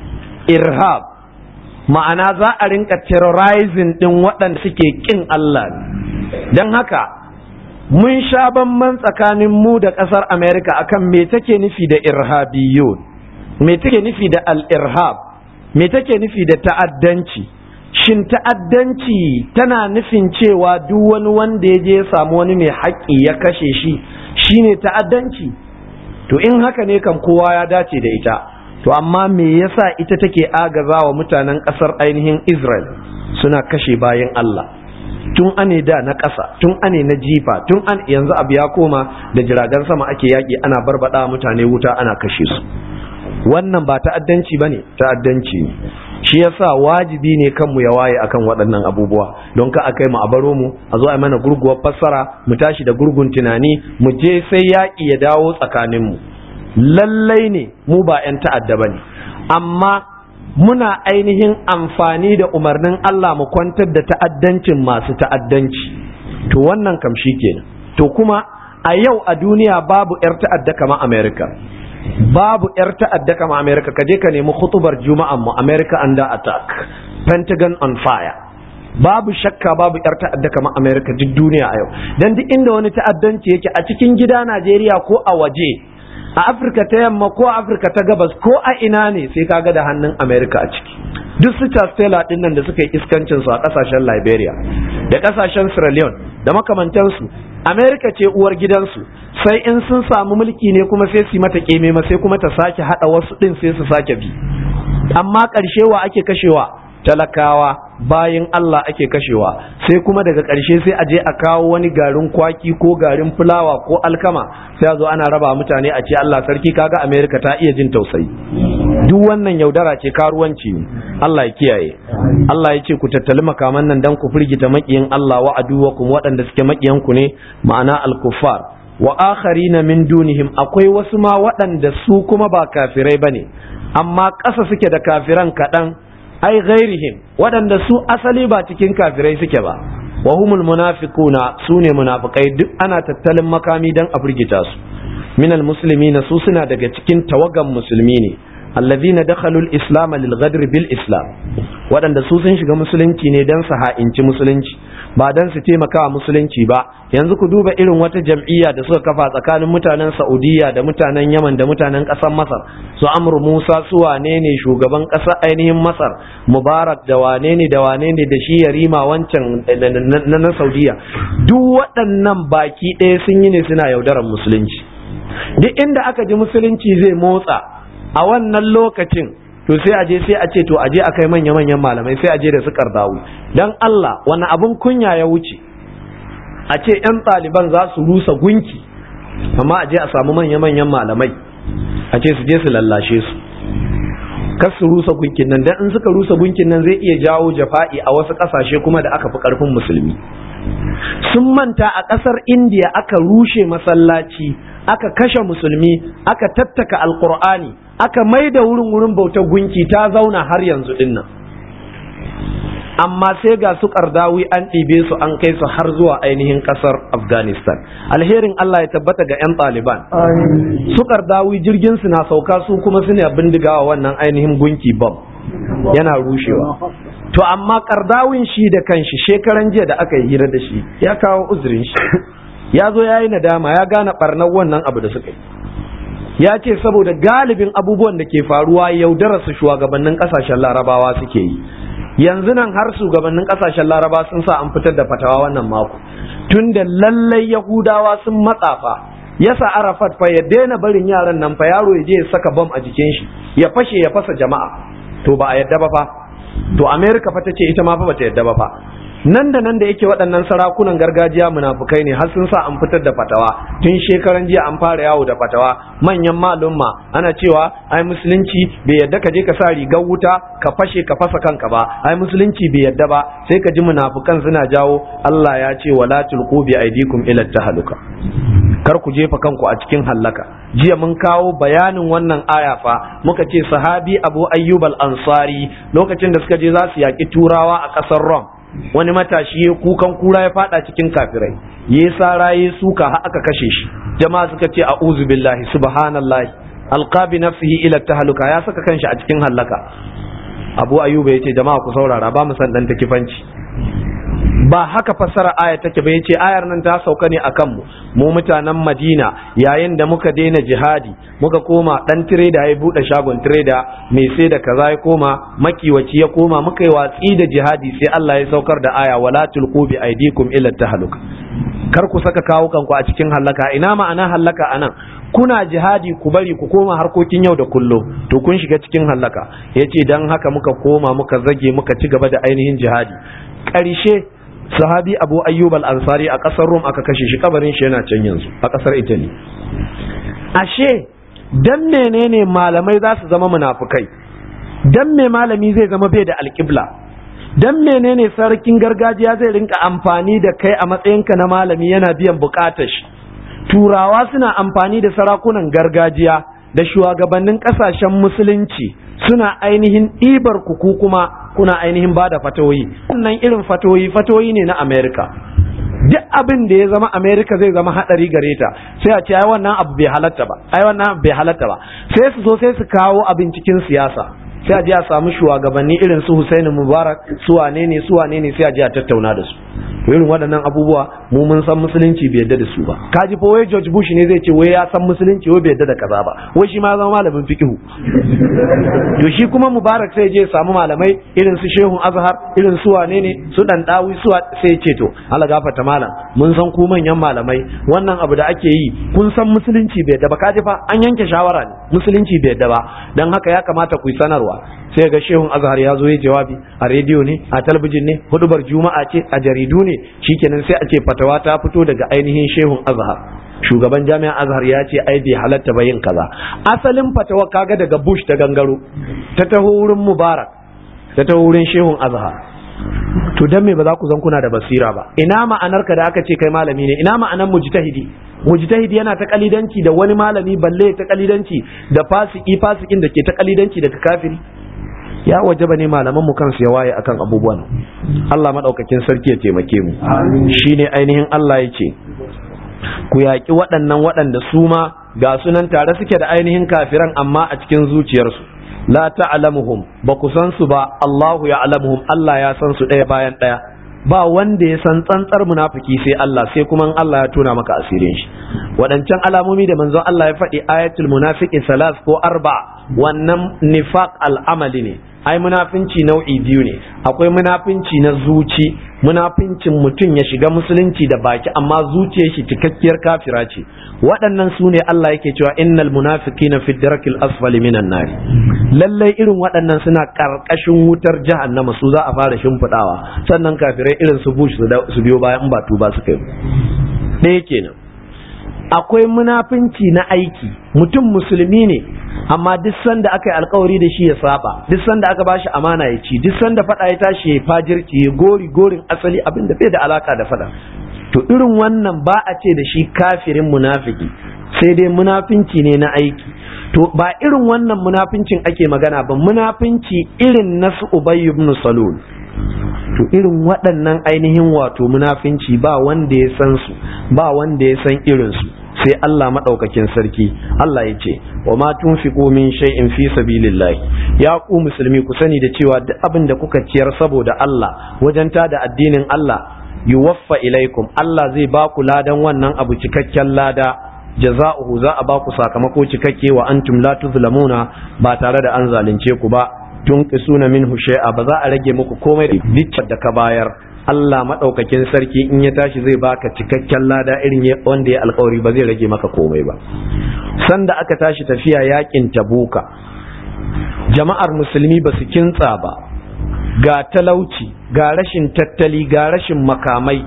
irhab ma'ana za a rinka terrorizing ɗin waɗanda suke ƙin Allah don haka mun sha bamban tsakanin mu da ƙasar Amerika akan me take nufi da irhabiyun me take nufi da al-irhab me take nufi da ta'addanci shin ta'addanci tana nufin cewa duk wani wanda ya je ya samu wani mai haƙƙi ya kashe shi shine ta'addanci to in haka ne kan kowa ya dace da ita to amma me yasa ita take agaza wa mutanen ƙasar ainihin Israel suna kashe bayan Allah tun ane da na ƙasa tun ane na jifa tun an yanzu abu ya koma da jiragen sama ake yaƙi ana barbada mutane wuta ana kashe su wannan ba ta'addanci bane ta'addanci ne shi yasa wajibi ne kanmu ya waye akan waɗannan abubuwa don ka akai mu a baro mu a zo a mana gurguwar fassara mu tashi da gurgun tunani mu je sai yaƙi ya dawo tsakaninmu lallai ne mu ba 'yan ta'adda bane amma muna ainihin amfani da umarnin Allah mu kwantar da ta'addancin masu ta'addanci to wannan kam shi kenan to kuma a yau a duniya babu 'yar ta'adda kamar America babu 'yar ta'adda kamar America ka je ka nemi khutubar juma'an mu America under attack Pentagon on fire babu shakka babu 'yar ta'adda kamar America duk duniya a yau dan duk inda wani ta'addanci yake a cikin gida Najeriya ko a waje a afirka ta yamma ko afirka ta gabas ko a ina ne sai kaga da hannun america a ciki duk su Stella din nan da suka yi iskancin su a kasashen liberia da kasashen sierra leone da makamantansu america ce uwar gidansu sai in sun samu mulki ne kuma sai su mata keme ma sai kuma ta sake hada wasu din sai su sake bi amma ƙarshe wa ake kashewa talakawa bayan Allah ake kashewa sai kuma daga ƙarshe sai a je a kawo wani garin kwaki ko garin fulawa ko alkama sai a zo ana raba mutane a ce Allah sarki kaga Amerika ta iya jin tausayi duk wannan yaudara ce karuwanci ne Allah ya kiyaye Allah ya ce ku tattali makaman nan dan ku firgita makiyin Allah wa aduwakum waɗanda suke makiyan ku ne ma'ana al-kuffar wa akharina min dunihim akwai wasu ma waɗanda su kuma ba kafirai bane amma ƙasa suke da kafiran kaɗan ai ghairihim waɗanda su asali ba cikin kafirai suke ba wa humul munafiquna sune munafikai duk ana tattalin makami dan a firgita su minal muslimina su suna daga cikin tawagan musulmi ne allazina dakhalu al-islam lil ghadr bil islam waɗanda su sun shiga musulunci ne dan su ha'inci musulunci ba dan su taimaka wa musulunci ba yanzu ku duba irin wata jam'iyya da suka kafa tsakanin mutanen Saudiya da mutanen Yaman da mutanen ƙasar Masar su Amr Musa su wane ne shugaban ƙasar ainihin Masar Mubarak da wane ne da wane ne da shi Yarima wancan na na Saudiya duk waɗannan baki ɗaya sun yi ne suna yaudarar musulunci duk inda aka ji musulunci zai motsa a wannan lokacin to sai a je sai a ce to a je a kai manya-manyan malamai sai a je da su kardawi dan Allah wani abun kunya ya wuce a ce 'yan ɗaliban za su rusa gunki amma a je a samu manya-manyan malamai a ce su je su lallashe su kar su rusa gunkin nan dan in suka rusa gunkin nan zai iya jawo jafa'i a wasu ƙasashe kuma da aka fi ƙarfin musulmi sun manta a ƙasar indiya aka rushe masallaci aka kashe musulmi aka tattaka alkur'ani aka mai da wurin wurin bautar gunki ta zauna har yanzu dinnan amma sai ga su kardawi an ɗibe su an kai su har zuwa ainihin ƙasar afghanistan alherin allah ya tabbata ga 'yan ɗaliban su kardawi jirgin su na sauka su kuma suna bindigawa wannan ainihin gunki bam yana rushewa to amma kardawin shi da kanshi shekaran jiya da aka yi hira da shi ya kawo uzurin shi ya zo ya yi nadama ya gane barnar wannan abu da suka yi ya ce saboda galibin abubuwan da ke faruwa yaudara su shugabannin kasashen larabawa suke yi yanzu nan har shugabannin kasashen laraba sun sa an fitar da fatawa wannan mako tun da lallai yahudawa sun matsafa yasa arafat fa ya daina barin yaran nan fa yaro ya je ya saka bam a jikin shi ya fashe ya fasa jama'a to ba a yadda ba fa to america fa ta ce ita ma fa bata yadda ba fa nan da nan da yake waɗannan sarakunan gargajiya munafukai ne har sun sa an fitar da fatawa tun shekaran jiya an fara yawo da fatawa manyan malumma ana cewa ai musulunci bai yadda ka je ka sa rigar wuta ka fashe ka fasa kanka ba ai musulunci bai yadda ba sai ka ji munafukan suna jawo Allah ya ce wala tulqu bi aidikum ila tahaluka kar ku jefa kanku a cikin hallaka jiya mun kawo bayanin wannan aya fa muka ce sahabi Abu Ayyub al-Ansari lokacin da suka je za su yaki turawa a ƙasar Rome wani matashi ya kukan kura ya fada cikin kafirai ya sara ya suka har aka kashe shi jama'a suka ce a'udhu billahi subhanallahi alqabi nafsihi ila tahluka ya saka kanshi a cikin hallaka abu ayyuba yace jama'a ku saurara ba mu san dan takifanci ba haka fassara aya take ba yace ayar nan ta sauka ne akan mu mu mutanen Madina yayin da muka daina jihadi muka koma dan tireda ya bude shagon tireda mai sai da kaza ya koma makiwaci ya koma muka yi watsi da jihadi sai Allah ya saukar da aya wala tulqu bi aidikum ila tahaluka kar ku saka kawo kanku a cikin hallaka ina ma'ana hallaka anan kuna jihadi ku bari ku koma harkokin yau da kullum to kun shiga cikin hallaka yace dan haka muka koma muka zage muka ci gaba da ainihin jihadi ƙarshe sahabi abu ayyub al-ansari a ƙasar rum aka kashe shi kabarin shi yana can yanzu a ƙasar italy ashe dan menene malamai za su zama munafukai dan me malami zai zama bai da alƙibla dan menene sarkin gargajiya zai rinka amfani da kai a matsayinka na malami yana biyan bukatar shi turawa suna amfani da sarakunan gargajiya da shugabannin kasashen musulunci suna ainihin ɗibar kuku kuma kuna ainihin ba da fatoyi wannan irin fatoyi fatoyi ne na amerika duk abin da ya zama amerika zai zama haɗari gare ta sai a ce ai wannan abu bai halatta ba ai wannan bai halatta ba sai su zo sai su kawo abin cikin siyasa sai a je a samu shugabanni irin su Husaini Mubarak su wane ne su wane ne sai a je a tattauna da su irin waɗannan abubuwa mu mun san musulunci bai yadda da su ba kaji fa wai George Bush ne zai ce wai ya san musulunci wai bai yadda da kaza ba wai shi ma ya zama malamin fiqhu to shi kuma Mubarak sai je samu malamai irin su Shehun Azhar irin su wane ne su dan dawi su sai ya ce to Allah gafarta malam mun san ku manyan malamai wannan abu da ake yi kun san musulunci bai yadda ba kaji fa an yanke shawara ne musulunci bai yadda ba dan haka ya kamata ku yi sanarwa sai ga shehun azhar ya zo ya jawabi a rediyo ne a talabijin ne hudubar juma'a ce a jaridu ne shikenan sai a ce fatawa ta fito daga ainihin shehun azhar shugaban jami'an azhar ya ce ai bai halatta ba yin kaza asalin fatawa kaga daga bush ta gangaro ta taho wurin mubarak ta taho wurin shehun azhar to dan me ba za ku zan kuna da basira ba ina ma'anar ka da aka ce kai malami ne ina ma'anar mujtahidi mujtahidi yana ta kalidanci da wani malami balle ta kalidanci da fasiki fasikin da ke ta kalidanci daga kafiri ya wajaba ne malaman mu kansu ya waye akan abubuwan Allah madaukakin sarki ya taimake mu shine ainihin Allah yake ku yaƙi waɗannan waɗanda su ma ga sunan tare suke da ainihin kafiran amma a cikin zuciyarsu la ta'lamuhum ba ku san su ba Allahu ya'lamuhum Allah ya san su ɗaya bayan ɗaya ba wanda ya san tsantsar munafiki sai Allah sai kuma Allah ya tona maka asirin shi waɗancan alamomi da manzon Allah ya faɗi ayatul munafiqi salas ko arba wannan nifaq al'amali ne ai munafinci nau'i biyu ne akwai munafinci na zuci munafincin mutum ya shiga musulunci da baki amma zuciyar shi cikakkiyar kafira ce waɗannan su ne Allah yake cewa innal munafiqina fi darakil asfali minan nar lallai irin waɗannan suna karkashin wutar jahannama su za a fara shimfiɗawa sannan kafirai irin su bush su biyo bayan in ba tuba suka yi ɗaya kenan akwai munafinci na aiki mutum musulmi ne amma duk sanda aka yi alkawari da shi ya saba duk sanda aka bashi amana ya ci duk sanda fada ya tashi ya fajirci ya gori gorin asali abin da bai da alaka da fada to irin wannan ba a ce da shi kafirin munafiki sai dai munafinci ne na aiki to ba irin wannan munafincin ake magana ba munafinci irin na su ubay ibn salul to irin waɗannan ainihin wato munafinci ba wanda ya san su ba wanda ya san irinsu sai Allah maɗaukakin sarki Allah ya ce wa ma tunfiqu min shay'in fi sabilillahi ya ku musulmi ku sani da cewa duk abin da kuka ciyar saboda Allah wajen da addinin Allah yuwaffa ilaikum Allah zai ba ku ladan wannan abu cikakken lada jaza'uhu za a ba ku sakamako cikakke wa antum la tuzlamuna ba tare da an zalunce ku ba tunqisuna minhu shay'a ba za a rage muku komai da ka bayar Allah maɗaukakin sarki in ya tashi zai baka cikakken lada irin wanda ya alkawari ba zai rage maka komai ba sanda aka tashi tafiya yakin tabuka jama'ar musulmi ba su kintsa ba ga talauci ga rashin tattali ga rashin makamai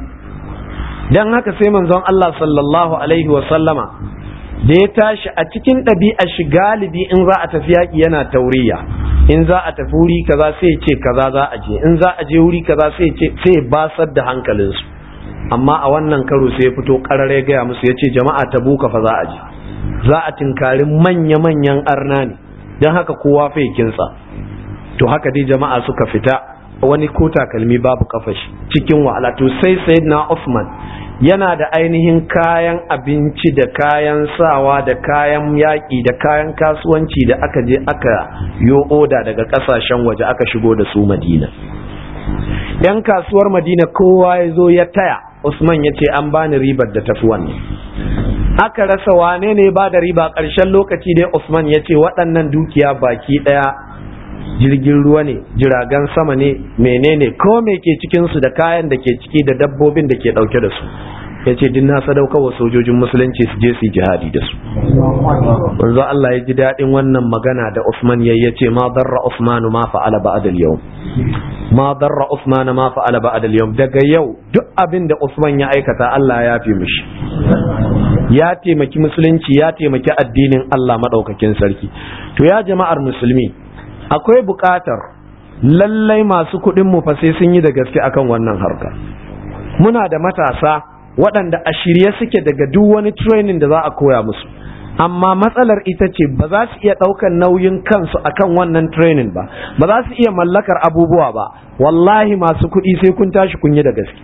don haka sai manzon Allah sallallahu alaihi sallama da ya tashi a cikin ɗabi'a shi galibi in za a tafi yaƙi yana tauriya in za a tafi wuri kaza sai ce kaza za a je in za a je wuri kaza sai ce sai basar da hankalinsu amma a wannan karo sai ya fito karare gaya musu ya ce jama'a ta buka fa za a je za a tinkari manya-manyan arna ne don haka kowa fa kinsa to haka dai jama'a suka fita wani ko takalmi babu kafashi cikin wahala to sai sayyidina Uthman yana da ainihin kayan abinci da kayan sawa da kayan yaƙi da kayan kasuwanci da aka je aka yo oda daga ƙasashen waje aka shigo da su madina yan kasuwar madina kowa ya zo ya taya usman ya ce an bani ribar da tafi wannan aka rasa wane ne ba da riba ƙarshen lokaci dai usman ya ce waɗannan dukiya baki ɗaya jirgin ruwa ne jiragen sama ne menene ko me ke cikinsu da kayan da ke ciki da dabbobin da ke ɗauke da su ya ce din na sadaukar wa sojojin musulunci su je su yi jihadi da su wanzu Allah ya ji daɗin wannan magana da Usman ya ce ma darra Usman ma fa'ala ba'da al-yau ma darra Usman ma fa'ala ba'da al-yau daga yau duk abin da Usman ya aikata Allah ya fi mishi ya taimaki musulunci ya taimaki addinin Allah maɗaukakin sarki to ya jama'ar musulmi akwai buƙatar lallai masu kuɗin mu fa sai sun yi da gaske akan wannan harka muna da matasa waɗanda a shirye suke daga duk wani training da za a koya musu amma matsalar ita ce ba za su iya ɗaukar nauyin kansu akan wannan training ba ba za su iya mallakar abubuwa ba wallahi masu kuɗi sai kun tashi kun yi da gaske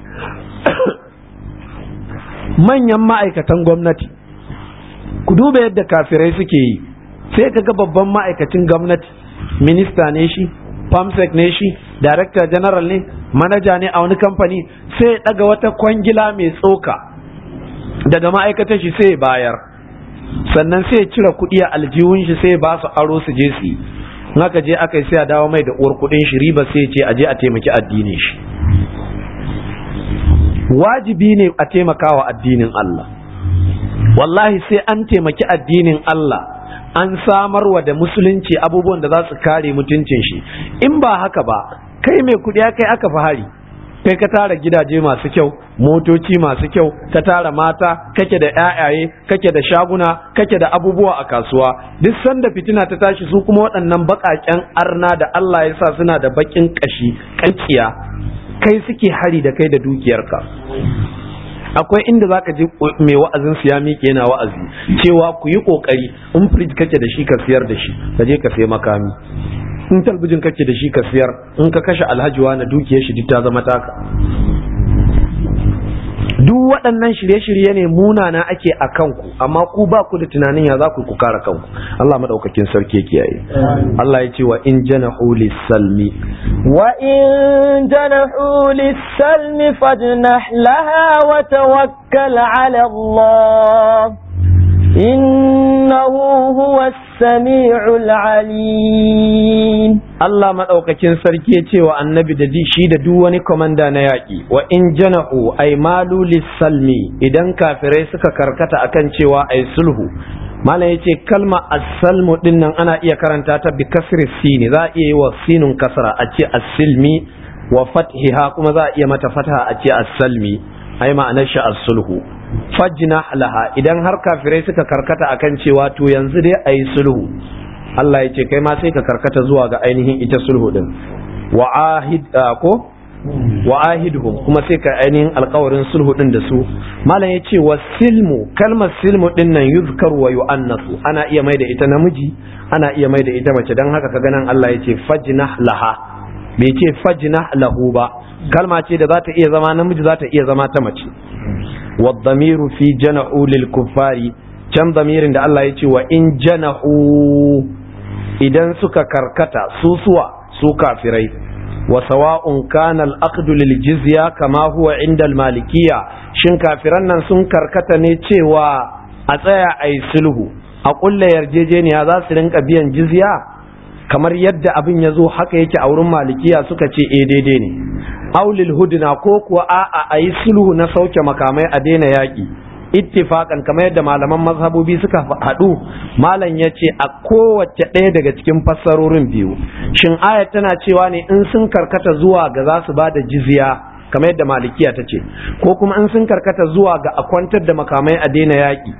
manyan ma'aikatan gwamnati ku duba yadda kafirai suke yi sai ka ga babban ma'aikacin gwamnati minista ne shi famsec ne shi director general ne manaja ne a wani kamfani sai ya ɗaga wata kwangila mai tsoka daga ma'aikatar shi sai ya bayar sannan sai ya cire kuɗi a aljihun shi sai ya ba su aro su je su yi in aka je aka yi sai a dawo mai da uwar kuɗin shi riba sai ya ce a je a taimaki addinin shi wajibi ne a taimakawa addinin Allah wallahi sai an taimaki addinin Allah an samarwa da musulunci abubuwan da za su kare mutuncin shi in ba haka ba kai mai kuɗi kai aka fi hari kai ka tara gidaje masu kyau motoci masu kyau ka tara mata kake da ƴaƴaye kake da shaguna kake da abubuwa a kasuwa duk sanda fitina ta tashi su kuma waɗannan baƙaƙen arna da Allah ya sa suna da baƙin ƙashi ƙankiya kai suke hari da kai da dukiyarka akwai inda zaka ji mai wa'azin su ya miƙe yana wa'azi cewa ku yi kokari in fridge kake da shi ka siyar da shi ka je ka sai makami in talbijin kake da shi ka siyar in ka kashe alhajiwa na dukiyar shi duk ta zama taka duk waɗannan shirye-shirye ne munana ake a kanku amma ku ba ku da tunanin ya za ku ku kare kanku Allah madaukakin sarki kiyaye Allah ya ce wa in janahu lis-salmi wa in janahu lis-salmi fajnah laha wa tawakkal 'ala Allah innahu huwa as-sami'ul 'alim Allah madaukakin sarki ya ce wa annabi da shi da duk wani komanda na yaƙi wa in janahu ay malu lis-salmi idan kafirai suka karkata akan cewa ay sulhu malam yace kalma as-salmu din nan ana iya karanta ta bi kasri sini za a iya yi wa sinun kasra a ce as-silmi wa fathiha kuma za a iya mata fataha a ce as-salmi ai ma'anar shi as-sulhu fajna laha idan har kafirai suka karkata akan cewa to yanzu dai ayi sulhu Allah ya ce kai ma sai ka karkata zuwa ga ainihin ita sulhu din wa ahid ko wa ahidhum kuma sai ka ainihin alkawarin sulhu din da su malam ya ce wa silmu kalmar silmu din nan yuzkaru wa yu'annasu ana iya mai da ita namiji ana iya mai da ita mace dan haka kaga nan Allah ya ce fajnah laha bai ce fajnah lahu ba kalma ce da za ta iya zama namiji za ta iya zama ta mace wa dhamiru fi jana'u lil kuffari can damirin da Allah ya ce wa in jana'u idan suka karkata susuwa su kafirai wa sawa'un kana al-aqdu lil jizya kama huwa inda al-malikiyya shin kafiran nan sun karkata ne cewa a tsaya ai sulhu a kulla yarjejeniya za su rinka biyan jizya kamar yadda abin ya zo haka yake a wurin malikiya suka ce eh daidai ne aulil hudna ko kuwa a'a a yi sulhu na sauke makamai a daina yaƙi ittifakan kamar yadda malaman mazhabobi suka haɗu malam ya ce a kowace ɗaya daga cikin fassarorin biyu shin ayat tana cewa ne in sun karkata zuwa ga za su ba da jizya kamar yadda malikiya ta ce ko kuma in sun karkata zuwa ga a kwantar da makamai a daina yaƙi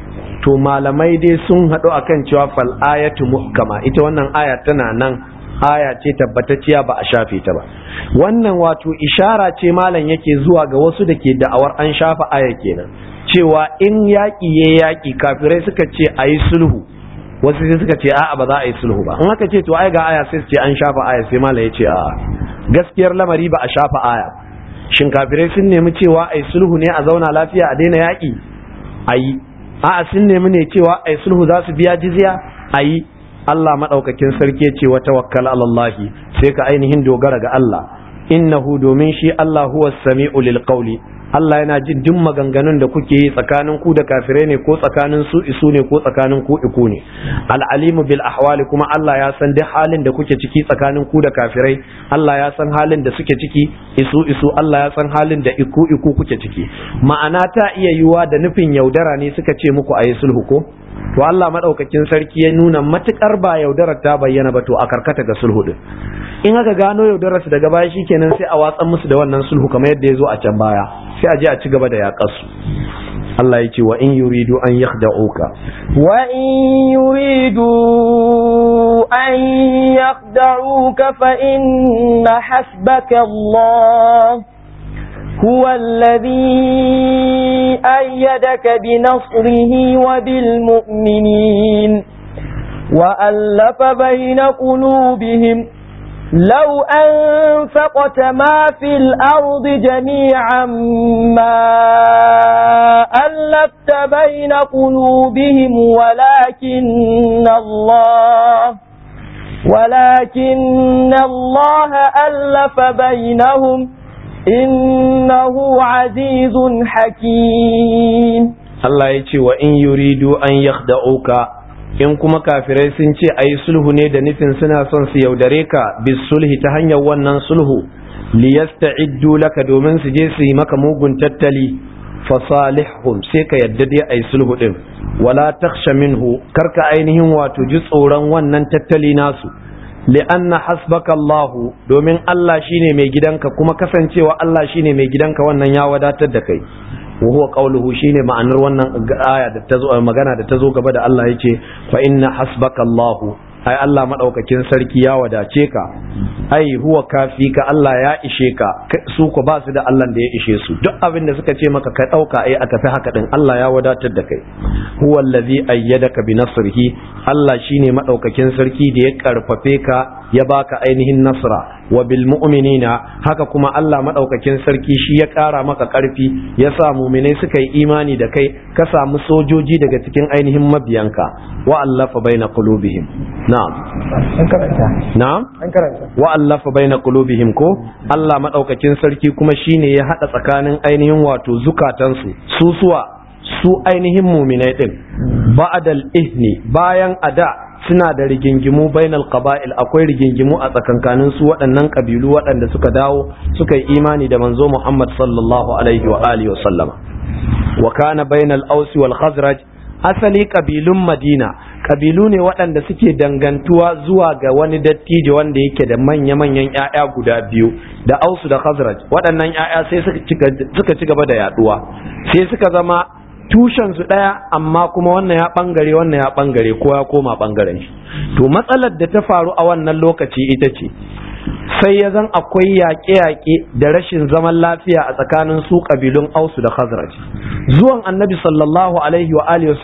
to malamai dai sun haɗu akan cewa fal ayatu muhkama ita wannan aya tana nan aya ce tabbatacciya ba a shafe ta ba wannan wato ishara ce malam yake zuwa ga wasu da ke da'awar an shafa aya kenan cewa in yaƙi ya yaƙi kafirai suka ce a yi sulhu wasu sai suka ce a'a ba za a yi sulhu ba in aka ce to ai ga aya sai su ce an shafa aya sai malam ya ce a'a gaskiyar lamari ba a shafa aya shin kafirai sun nemi cewa a yi sulhu ne a zauna lafiya a daina yaƙi a yi a'a sun nemi ne cewa a yi sulhu za su biya jizya a yi Allah maɗaukakin sarki ce wa tawakkal alallahi sai ka ainihin dogara ga Allah innahu domin shi Allah huwa sami'u lil qawli Allah yana jin duk maganganun da kuke yi tsakanin ku da kafirai ne ko tsakanin su isu ne ko tsakanin ku iku ne al'alimu bil ahwali kuma Allah ya san duk halin da kuke ciki tsakanin ku da kafirai Allah ya san halin da suke ciki isu isu Allah ya san halin da iku iku kuke ciki ma'ana ta iya yiwa da nufin yaudara ne suka ce muku ayi sulhu ko to Allah madaukakin sarki ya nuna matukar ba yaudarar ta bayyana ba to a karkata ga sulhu din in aka gano yaudarar su daga baya shikenan sai a watsan musu da wannan sulhu kamar yadda ya zo a can baya sai a je a ci gaba da yaƙar su Allah ya ce wa in yuridu an yakhda'uka wa in yuridu an yakhda'uka fa inna hasbaka Allah هو الذي أيدك بنصره وبالمؤمنين وألف بين قلوبهم لو أنفقت ما في الأرض جميعا ما ألفت بين قلوبهم ولكن الله ولكن الله ألف بينهم إنه عزيز حكيم Allah ya ce wa in yuridu an yakhda'uka in kuma kafirai sun ce ayi sulhu ne da nufin suna son su yaudare ka bis sulhi ta hanyar wannan sulhu liyasta'iddu laka domin su je su yi maka mugun tattali fasalihhum sai ka yadda dai ayi sulhu din wala takhsha minhu karka ainihin wato ji tsoron wannan tattali nasu li'anna hasbaka Allah domin Allah shine mai gidanka kuma kasancewa Allah shine mai gidanka wannan ya wadatar da kai wa huwa qawluhu shine ma'anar wannan aya da ta zo magana da ta zo gaba da Allah yace fa inna hasbaka Allah ai Allah madaukakin sarki ya wadace ka ai huwa kafi ka Allah ya ishe ka su ko ba su da Allah da ya ishe su duk abin da suka ce maka ka dauka ai aka fi haka din Allah ya wadatar da kai huwa allazi ayyadaka bi nasrihi Allah shine madaukakin sarki da ya karfafe ka ya baka ainihin nasra wa bil mu'minina haka kuma Allah madaukakin sarki shi ya kara maka karfi ya sa mu'minai suka yi imani da kai ka samu sojoji daga cikin ainihin mabiyanka wa allafa baina qulubihim na'am an karanta na'am an karanta wa allafa baina qulubihim ko Allah madaukakin sarki kuma shine ya hada tsakanin ainihin wato zukatansu su suwa su ainihin mu'minai din ba'dal ihni bayan ada suna da rigingimu bainal qaba'il akwai rigingimu a tsakankanin su waɗannan kabilu waɗanda suka dawo suka yi imani da manzo Muhammad sallallahu alaihi wa alihi wa sallama wa kana bainal aus wal khazraj asali kabilun Madina kabilu ne waɗanda suke dangantuwa zuwa ga wani dattijo wanda yake da manya-manyan 'ya'ya guda biyu da ausu da khazraj waɗannan 'ya'ya sai suka ci gaba da yaduwa sai suka zama tushen su ɗaya amma kuma wannan ya ɓangare wannan ya ɓangare ko ya koma ɓangaren shi to matsalar da ta faru a wannan lokaci ita ce sai ya zan akwai yaƙe-yaƙe da rashin zaman lafiya a tsakanin su ƙabilun ausu da khazraj zuwan annabi sallallahu alaihi wa alihi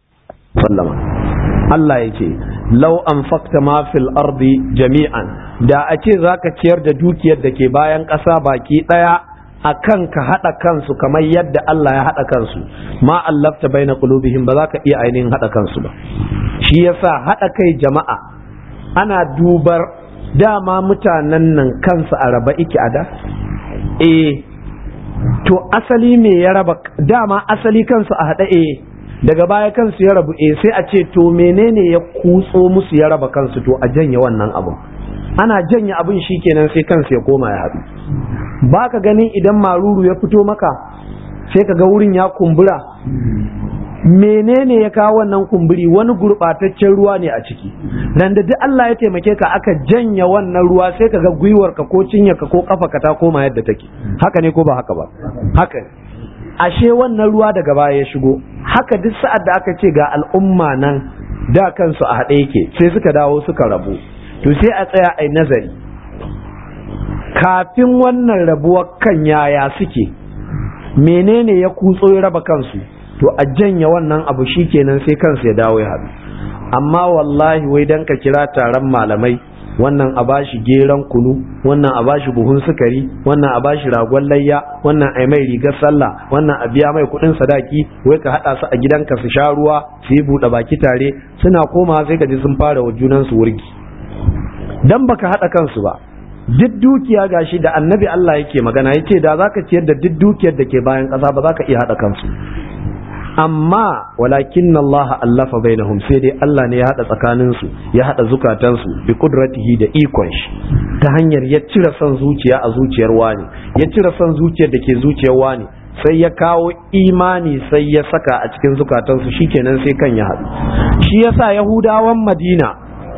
sallama Allah ya ce lau an fakta ma fil ardi jami'an da a ce zaka ciyar da dukiyar da ke bayan ƙasa baki ɗaya a kan ka haɗa kansu kamar yadda Allah ya haɗa kansu ma allafta bai na ƙulubihim ba za ka iya ainihin haɗa kansu ba shi yasa haɗa kai jama'a ana dubar dama mutanen nan kansu a raba iki a da eh to asali me ya raba dama asali kansu a haɗa eh daga baya kansu ya rabu eh sai a ce to menene ya kutso musu ya raba kansu to a janye wannan abin ana janye abin shikenan sai kansu ya koma ya haɗu ba ka ganin idan maruru ya fito maka sai ka ga wurin ya kumbura menene ya kawo wannan kumburi wani gurɓataccen ruwa ne a ciki nan da duk Allah ya taimake ka aka janya wannan ruwa sai ka ga gwiwarka ko cinyarka ko kafa ka ta koma yadda take haka ne ko ba haka ba haka ne ashe wannan ruwa daga baya ya shigo haka duk sa'ad da aka ce ga al'umma nan da kansu a haɗe yake sai suka dawo suka rabu to sai a tsaya a nazari kafin wannan rabuwar kan yaya suke menene ya kutso ya raba kansu to a janya wannan abu shikenan sai kansu ya dawo ya haɗu amma wallahi wai dan ka kira taron malamai wannan a bashi geran kunu wannan a bashi buhun sukari wannan a bashi ragon layya wannan a mai rigar sallah wannan a biya mai kudin sadaki wai ka hada su a gidanka su sha ruwa su yi buɗe baki tare suna koma sai ka ji sun fara wa junan su wurgi dan baka hada kansu ba duk dukiya gashi da annabi Allah yake magana yace da zaka ciyar da duk dukiyar da ke bayan ƙasa ba za ka iya hada kansu amma walakin Allah allafa bainahum sai dai Allah ne ya hada tsakanin su ya hada zukatan su bi kudratihi da ikon shi ta hanyar ya cire son zuciya a zuciyar wani ya cire son zuciyar da ke zuciyar wani sai ya kawo imani sai ya saka a cikin zukatan su shikenan sai kan ya hadu shi yasa yahudawan Madina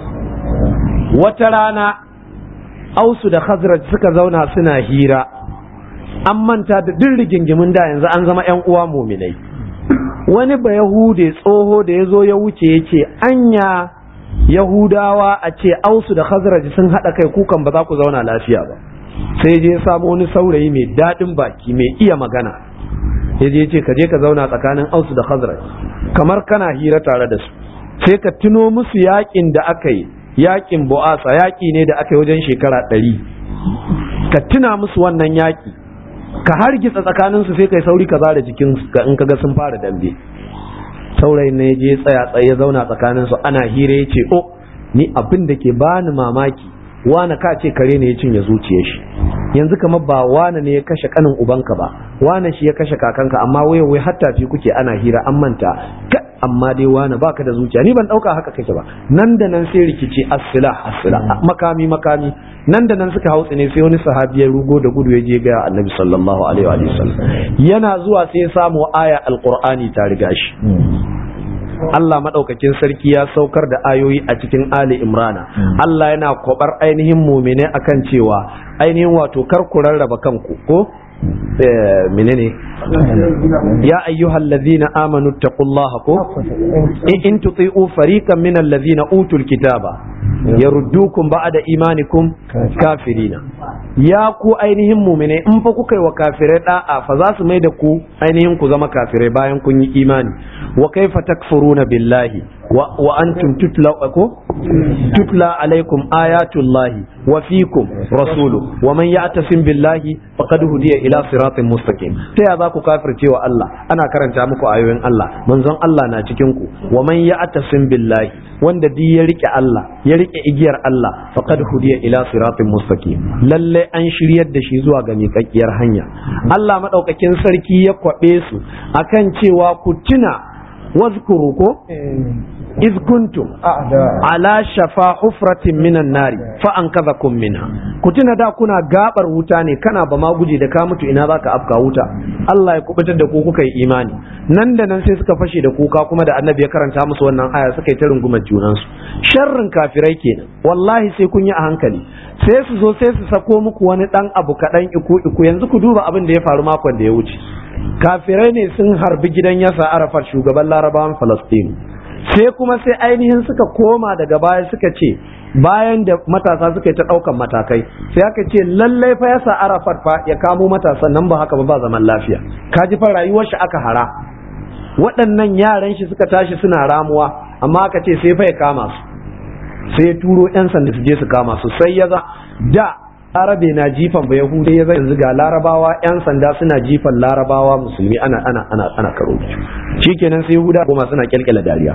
wata rana Ausu da Khazraj suka zauna suna hira an manta da duk rigingimin da yanzu an zama 'yan uwa muminai wani ba yahude tsoho da ya zo ya wuce ya ce anya yahudawa a ce ausu da khazraj sun haɗa kai kukan ba za ku zauna lafiya ba sai je samu wani saurayi mai daɗin baki mai iya magana ya je ce ka je ka zauna tsakanin ausu da khazraj kamar kana hira tare da su sai ka tuno musu yakin da aka yi yakin bu'asa yaki ne da aka yi wajen shekara ɗari ka tuna musu wannan yaki ka hargitsa tsakanin su sai kai sauri ka zara jikin in kaga sun fara dambe saurayin ne je tsaya tsaye ya zauna tsakanin su ana hira ya ce oh ni abin da ke bani mamaki wane ka ce kare ne ya cinye zuciyar shi yanzu kamar ba wane ne ya kashe kanin ubanka ba wane shi ya kashe kakanka amma wai wai hatta fi kuke ana hira an manta ka amma dai wane baka da zuciya ni ban dauka haka kake ba nan da nan sai rikici as-silah as-silah makami makami nan da nan suka hautsi ne sai wani sahabi ya rugo da gudu ya je ga annabi sallallahu alaihi wa sallam yana zuwa sai ya samu aya alqur'ani ta riga shi Allah maɗaukakin sarki ya saukar da ayoyi a cikin Ali Imrana. Allah yana kwabar ainihin mumine akan cewa ainihin wato kar ku rarraba kanku ko menene ya ayyuhal ladhina amanu taqullaha ko in tuti'u fariqan min alladhina utul kitaba yaruddukum ba'da imanikum kafirina ya ku ainihin mumine in fa kuka yi wa kafirai da'a fa za su mai da ku ainihin ku zama kafirai bayan kun yi imani wa kaifa takfuruna billahi wa antum tutla ko tutla alaikum ayatullahi wa fikum rasulu wa man ya'tasim billahi faqad hudiya ila siratin mustaqim ta ya za ku kafirce wa Allah ana karanta muku ayoyin Allah manzon Allah na cikin ku wa man ya'tasim billahi wanda duk ya rike Allah ya rike igiyar Allah faqad hudiya ila siratin mustaqim lalle an shiryar da shi zuwa ga miƙaƙƙiyar hanya Allah madaukakin sarki ya kwabe su akan cewa ku tuna wazkuru ko iz kuntum ala shafa hufratin minan nari fa an kaza kun minha ku tuna da kuna gabar wuta ne kana ba ma guje da ka mutu ina zaka afka wuta Allah ya kubutar da ku kuka yi imani nan da nan sai suka fashe da kuka kuma da annabi ya karanta musu wannan aya suka yi ta rungumar junansu sharrin kafirai kenan wallahi sai kun yi a hankali sai su zo sai su sako muku wani dan abu kaɗan iku iku yanzu ku duba abin da ya faru makon da ya wuce kafirai ne sun harbi gidan yasa arafat shugaban larabawan falastinu sai kuma sai ainihin suka koma daga baya suka ce bayan da matasa suka yi ta ɗaukan matakai sai aka ce lallai fa yasa arafat fa ya kamo matasan nan ba haka ba ba zaman lafiya ka ji fa rayuwar shi aka hara waɗannan yaran shi suka tashi suna ramuwa amma aka ce sai fa ya kama su sai ya turo 'yan sanda su je su kama su sai ya za da larabe na jifan ba yahuda ya yanzu ga larabawa 'yan sanda suna jifan larabawa musulmi ana ana ana ana karo shikenan sai yahuda goma suna kyalkyala dariya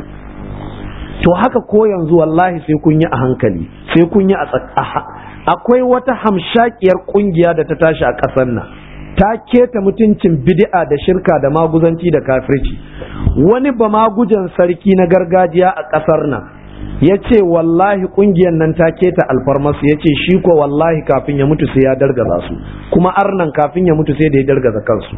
to haka ko yanzu wallahi sai kun yi a hankali sai kun yi a akwai wata hamshakiyar kungiya da ta tashi a ƙasar nan ta keta mutuncin bid'a da shirka da maguzanci da kafirci wani ba magujan sarki na gargajiya a ƙasar nan ya ce wallahi kungiyar nan ta keta alfarmasu ya ce shi ko wallahi kafin ya mutu sai ya dargaza su kuma arnan kafin ya mutu sai da ya dargaza kansu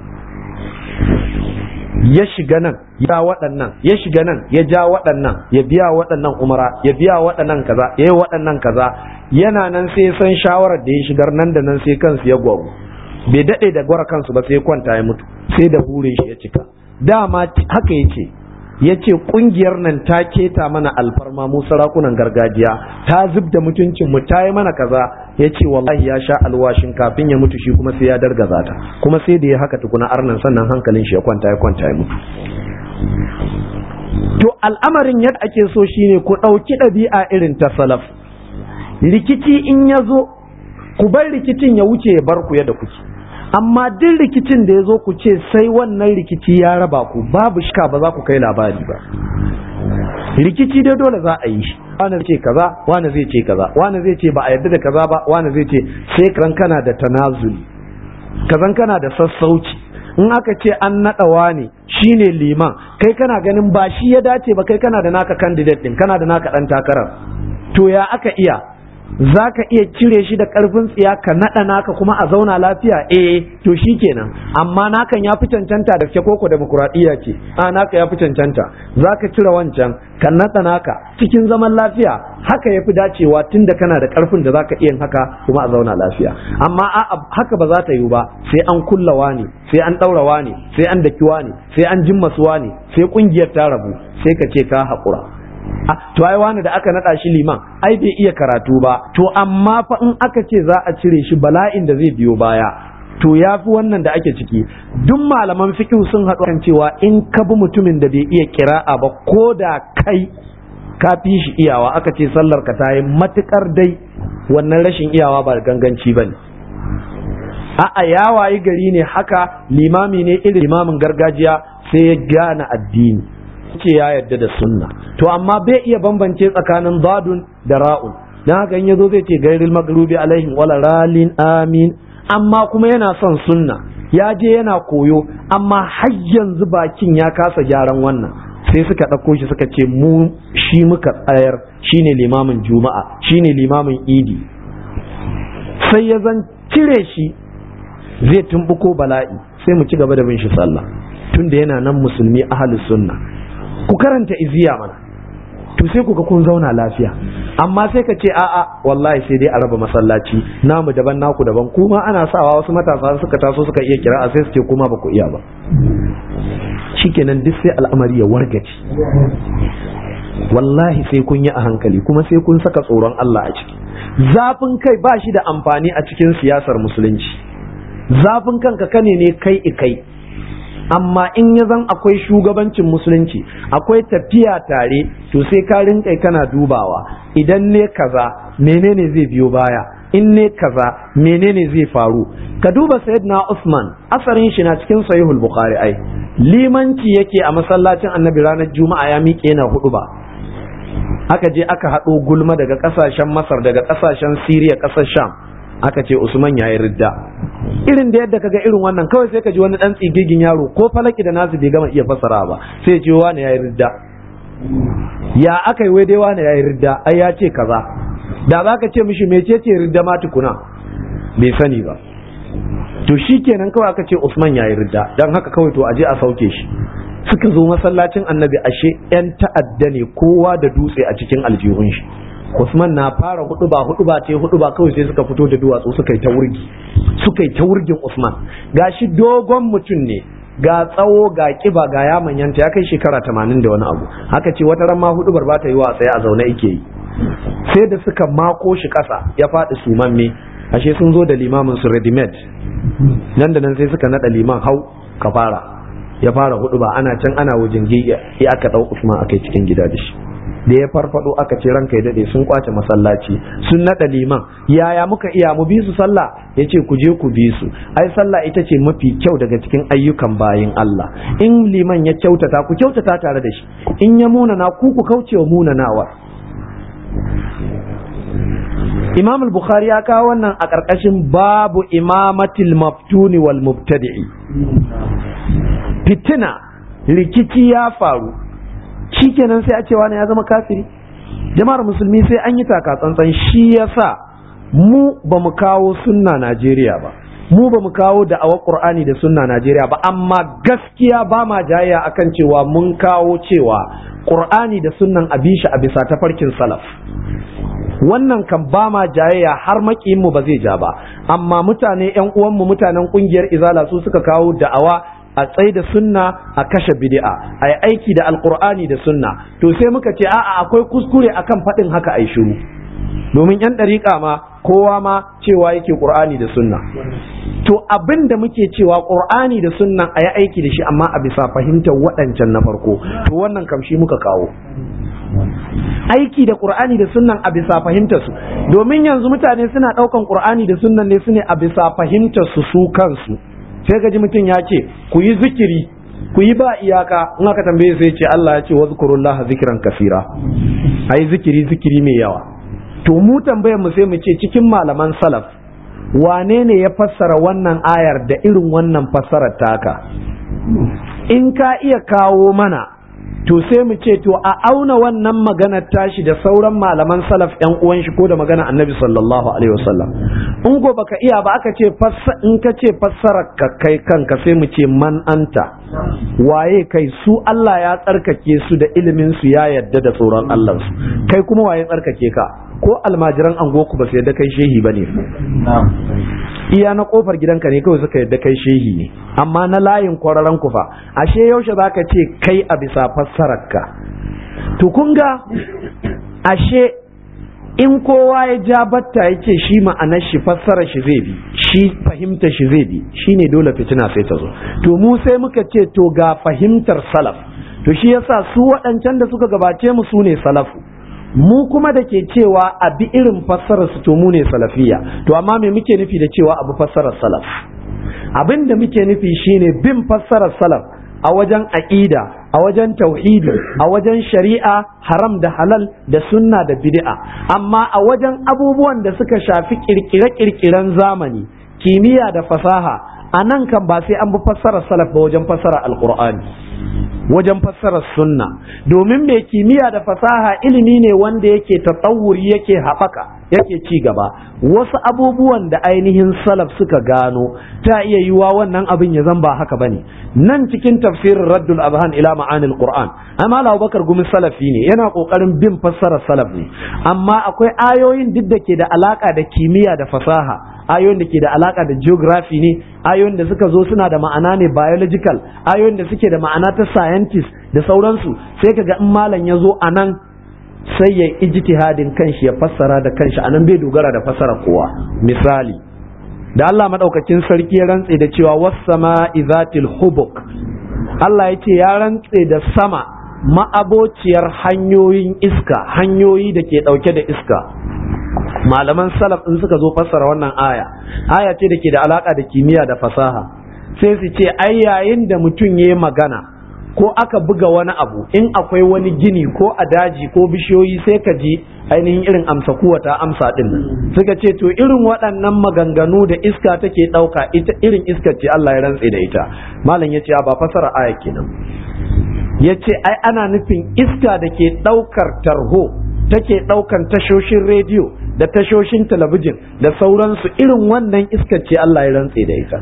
ya shiga nan ya waɗannan ya shiga nan ya ja waɗannan ya biya waɗannan umara ya biya waɗannan kaza ya yi waɗannan kaza yana nan sai san shawarar da ya shigar nan da nan sai kansu ya gwaru bai daɗe da gwara kansu ba sai kwanta ya mutu sai da burin shi ya cika dama haka ya ce ya ce ƙungiyar nan ta keta mana alfarma mu sarakunan gargajiya ta zub da mutuncin mu ta yi mana kaza ya ce wallahi ya sha alwashin kafin ya mutu shi kuma sai ya dargaza ta kuma sai da ya haka tukuna arnan sannan hankalin shi ya kwanta ya kwanta ya mutu to al'amarin yadda ake so shine ku ɗauki ɗabi'a irin ta salaf rikici in ya zo ku bar rikicin ya wuce ya bar ku yadda kuke amma duk rikicin da ya zo ku ce sai wannan rikici ya raba ku babu shika ba za ku kai labari ba rikici dai dole za a yi shi wani ce kaza wani zai ce kaza wani zai ce ba a yarda da kaza ba wani zai ce sai kan kana da tanazuli kazan kana da sassauci in aka ce an naɗa wani shine liman kai kana ganin ba shi ya dace ba kai kana da naka candidate din kana da naka ɗan takarar to ya aka iya za ka iya cire shi da ƙarfin tsiya ka naɗa naka kuma a zauna lafiya eh to shi kenan amma nakan ya fi cancanta da ke koko demokuraɗiyya ce a naka ya fi cancanta za ka cire wancan ka naɗa naka cikin zaman lafiya haka ya fi dacewa tun da kana da ƙarfin da za ka iya haka kuma a zauna lafiya amma a haka ba za ta yiwu ba sai an kulla wani sai an ɗaura wani sai an daki wani sai an jimma su wani sai kungiyar ta rabu sai ka ce ka haƙura to ai wani da aka naɗa shi liman ai bai iya karatu ba to amma fa in aka ce za a cire shi bala'in da zai biyo baya to ya fi wannan da ake ciki duk malaman fiqh sun haɗu kan cewa in ka bi mutumin da bai iya kira'a ba ko da kai ka fi shi iyawa aka ce sallar ka ta yi matukar dai wannan rashin iyawa ba ganganci ba ne a'a ya wayi gari ne haka limami ne irin limamin gargajiya sai ya gane addini ce ya yarda da sunna to amma bai iya bambance tsakanin zadun da ra'un dan haka in yazo zai ce gairil magrubi alaihim wala ralin amin amma kuma yana son sunna ya je yana koyo amma har yanzu bakin ya kasa gyaran wannan sai suka ɗauko shi suka ce mu shi muka tsayar shine limamin juma'a shine limamin idi sai ya zan cire shi zai tumbuko bala'i sai mu ci gaba da bin shi sallah tunda yana nan musulmi ahalus sunna ku karanta iziya mana to sai ku ga kun zauna lafiya amma sai ka ce a'a wallahi sai dai a raba masallaci namu daban naku daban kuma ana sawa wasu matasa suka taso suka iya kira a sai su ce kuma ba ku iya ba shikenan duk sai al'amari ya wargace wallahi sai kun yi a hankali kuma sai kun saka tsoron Allah a ciki zafin kai ba shi da amfani a cikin siyasar musulunci zafin kanka kane ne kai ikai amma in ya zan akwai shugabancin musulunci akwai tafiya tare to sai ka rinka kana dubawa idan ne kaza menene zai biyo baya in ne kaza menene zai faru ka duba sayyidina Usman asarin shi na cikin sahihul bukhari ai limanci yake a masallacin annabi ranar juma'a ya miƙe yana hudu ba aka je aka haɗo gulma daga ƙasashen masar daga ƙasashen siriya ƙasar sham aka ce usman ya yi ridda irin da yadda kaga irin wannan kawai sai ka ji wani ɗan tsigigin yaro ko falaki da nasu bai gama iya fassara ba sai ce wani ya yi ridda ya aka yi wai dai wani ya yi ridda ai ya ce kaza da za ka ce mishi mece ce ridda ma tukuna bai sani ba to shi kenan kawai aka ce usman ya yi ridda don haka kawai to aje a sauke shi suka zo masallacin annabi ashe 'yan ta'adda ne kowa da dutse a cikin aljihun shi Usman na fara hudu ba hudu ba ce hudu ba kawai sai suka fito da duwatsu suka yi ta wurgi suka yi ta wurgin Usman gashi dogon mutum ne ga tsawo ga kiba ga ya manyanta ya kai shekara tamanin da wani abu haka ce wata ran ma hudu bar ba ta yi wa tsaye a zaune yake yi sai da suka mako shi kasa ya faɗi sumamme ashe sun zo da limamin su ready made nan da nan sai suka nada liman hau ka fara ya fara hudu ba ana can ana wajen ya aka dau Usman akai cikin gida da shi da ya farfado aka ce ranka ya dade sun kwace masallaci sun nada liman yaya muka iya mu bi su sallah yace ku je ku bi su ai sallah ita ce mafi kyau daga cikin ayyukan bayin Allah in liman ya kyautata ku kyautata tare da shi in ya munana ku ku kaucewa munanawa Imam al-Bukhari ya kawo wannan a ƙarƙashin babu imamatil maftuni wal mubtadi'i fitina rikici ya faru shikenan sai a ce wani ya zama kafiri jama'ar musulmi sai an yi taka tsantsan shi yasa mu ba mu kawo sunna Najeriya ba mu ba mu kawo da'awar Qur'ani da sunna Najeriya ba amma gaskiya ba ma jayayya akan cewa mun kawo cewa Qur'ani da sunnan abishi a bisa tafarkin salaf wannan kan ba ma jayayya har makiyin mu ba zai ja ba amma mutane yan uwanmu mutanen kungiyar izala su suka kawo da'awa a tsaye da sunna a kashe bid'a a yi aiki da alkur'ani da sunna to sai muka ce a'a akwai kuskure akan faɗin haka ai shiru domin yan ɗariƙa ma kowa ma cewa yake ƙur'ani da sunna to abin da muke cewa ƙur'ani da sunna a yi aiki da shi amma a bisa fahimtar waɗancan na farko to wannan kamshi muka kawo aiki da ƙur'ani da sunnan a bisa fahimtar su domin yanzu mutane suna ɗaukan ƙur'ani da sunnan ne su ne a bisa fahimtar su su kansu sai ka ji mutum ya ce ku yi zikiri ku yi ba iyaka in aka tambaye sai ce Allah ya ce wa zikurullaha zikiran kasira ai zikiri zikiri mai yawa to mu tambayar mu sai mu ce cikin malaman salaf wane ne ya fassara wannan ayar da irin wannan fassarar taka in ka iya kawo mana to sai mu ce to a auna wannan maganar tashi da sauran malaman salaf yan uwan shi ko da magana annabi sallallahu alaihi wasallam in ko baka iya ba aka ce in ka ce fassarar ka kai kanka sai mu ce man anta waye kai su Allah ya tsarkake su da ilimin su ya yadda da tsoron Allah su kai kuma waye tsarkake ka ko almajiran angoku ba su yadda kai shehi bane iya na kofar gidanka ne kawai suka yadda kai shehi ne amma na layin kwararan kufa ashe yaushe zaka ce kai a bisa fassarar ka to kun ga ashe in kowa ya ja batta ya ce shi ma'anar shi fassarar shi zai bi shi fahimtar shi zai bi shi ne dole fitina sai ta zo to mu sai muka ce to ga fahimtar salaf to shi yasa su waɗancan da suka gabace mu su ne salafu mu kuma da ke cewa a bi irin fassarar su to mu ne salafiya to amma me muke nufi da cewa abu fassarar salaf abin da muke nufi shine bin fassarar salaf a wajen aƙida a wajen tauhidi a wajen shari'a haram da halal da sunna da bid'a amma a wajen abubuwan da suka shafi kirkire-kirkiren zamani kimiyya da fasaha a nan kan ba sai an bi fassarar salaf ba wajen fassarar alkur'ani wajen fassarar sunna domin mai kimiyya da fasaha ilimi ne wanda yake tatsawuri yake haɓaka yake ci gaba wasu abubuwan da ainihin salaf suka gano ta iya yiwa wannan abin ya zan ba haka bane nan cikin tafsirin raddul abhan ila ma'anil qur'an amma Abubakar gumi salafi ne yana kokarin bin fassarar salaf ne amma akwai ayoyin duk da ke da alaka da kimiyya da fasaha ayoyin da ke da alaka da geography ne ayoyin da suka zo suna da ma'ana ne biological ayoyin da suke da ma'ana ta scientist da sauransu sai kaga in malam ya zo a nan sai ya ijtihadin kanshi ya fassara da kanshi anan bai dogara da fassara kowa misali da Allah madaukakin sarki ya rantse da cewa was-sama izatil hubuk Allah ya ce ya rantse da sama ma'abociyar hanyoyin iska hanyoyi da ke dauke da iska malaman salaf in suka zo fassara wannan aya aya ce da ke da alaka da kimiyya da fasaha sai su ce ai yayin da mutum ya yi magana ko aka buga wani abu in akwai wani gini ko a daji ko bishiyoyi sai ka ji ainihin irin amsa kuwa ta amsa din suka ce to irin waɗannan maganganu da iska take ɗauka ita irin iska ce Allah ya rantse da ita malam ya ce ba fasara aya kenan ya ce ai ana nufin iska da ke ɗaukar tarho take ɗaukan tashoshin rediyo da tashoshin talabijin da sauransu irin wannan iska ce Allah ya rantse da ita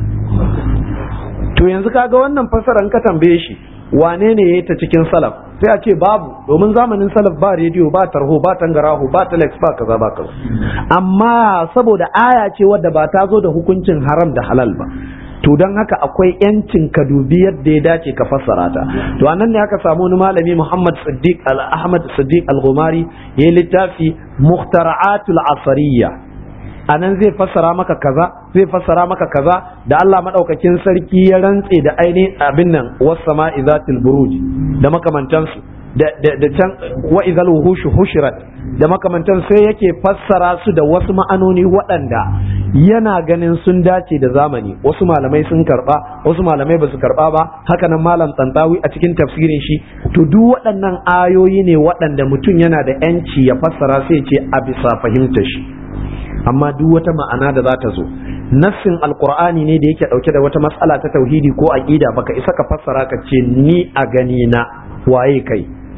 to yanzu kaga wannan fasaran ka tambaye shi wane ne ya yi ta cikin salaf sai a ce babu domin zamanin salaf ba rediyo ba tarho ba tangaraho ba telex ba kaza ba kaza amma saboda aya ce wadda ba ta zo da hukuncin haram da halal ba to don haka akwai yancin ka dubi yadda ya dace ka fassara ta to anan ne aka samu wani malami Muhammad Siddiq Al-Ahmad Siddiq Al-Ghumari yayi littafi Mukhtara'atul Asariyya a nan zai fassara maka kaza zai fassara maka kaza da Allah madaukakin sarki ya rantse da ainihin abin nan was-sama izatil buruj da makamantansu da da can wa idhal wuhushu hushirat da makamantan sai yake fassara su da wasu ma'anoni waɗanda yana ganin sun dace da zamani wasu malamai sun karba wasu malamai ba su karba ba haka nan malam tsantawi a cikin tafsirin shi to duk waɗannan ayoyi ne waɗanda mutum yana da yanci ya fassara sai ce a bisa fahimtar shi amma duk wata ma'ana da za ta zo nassin alkur'ani ne da yake dauke da wata matsala ta tauhidi ko aqida baka isa ka fassara ka ce ni a gani na waye kai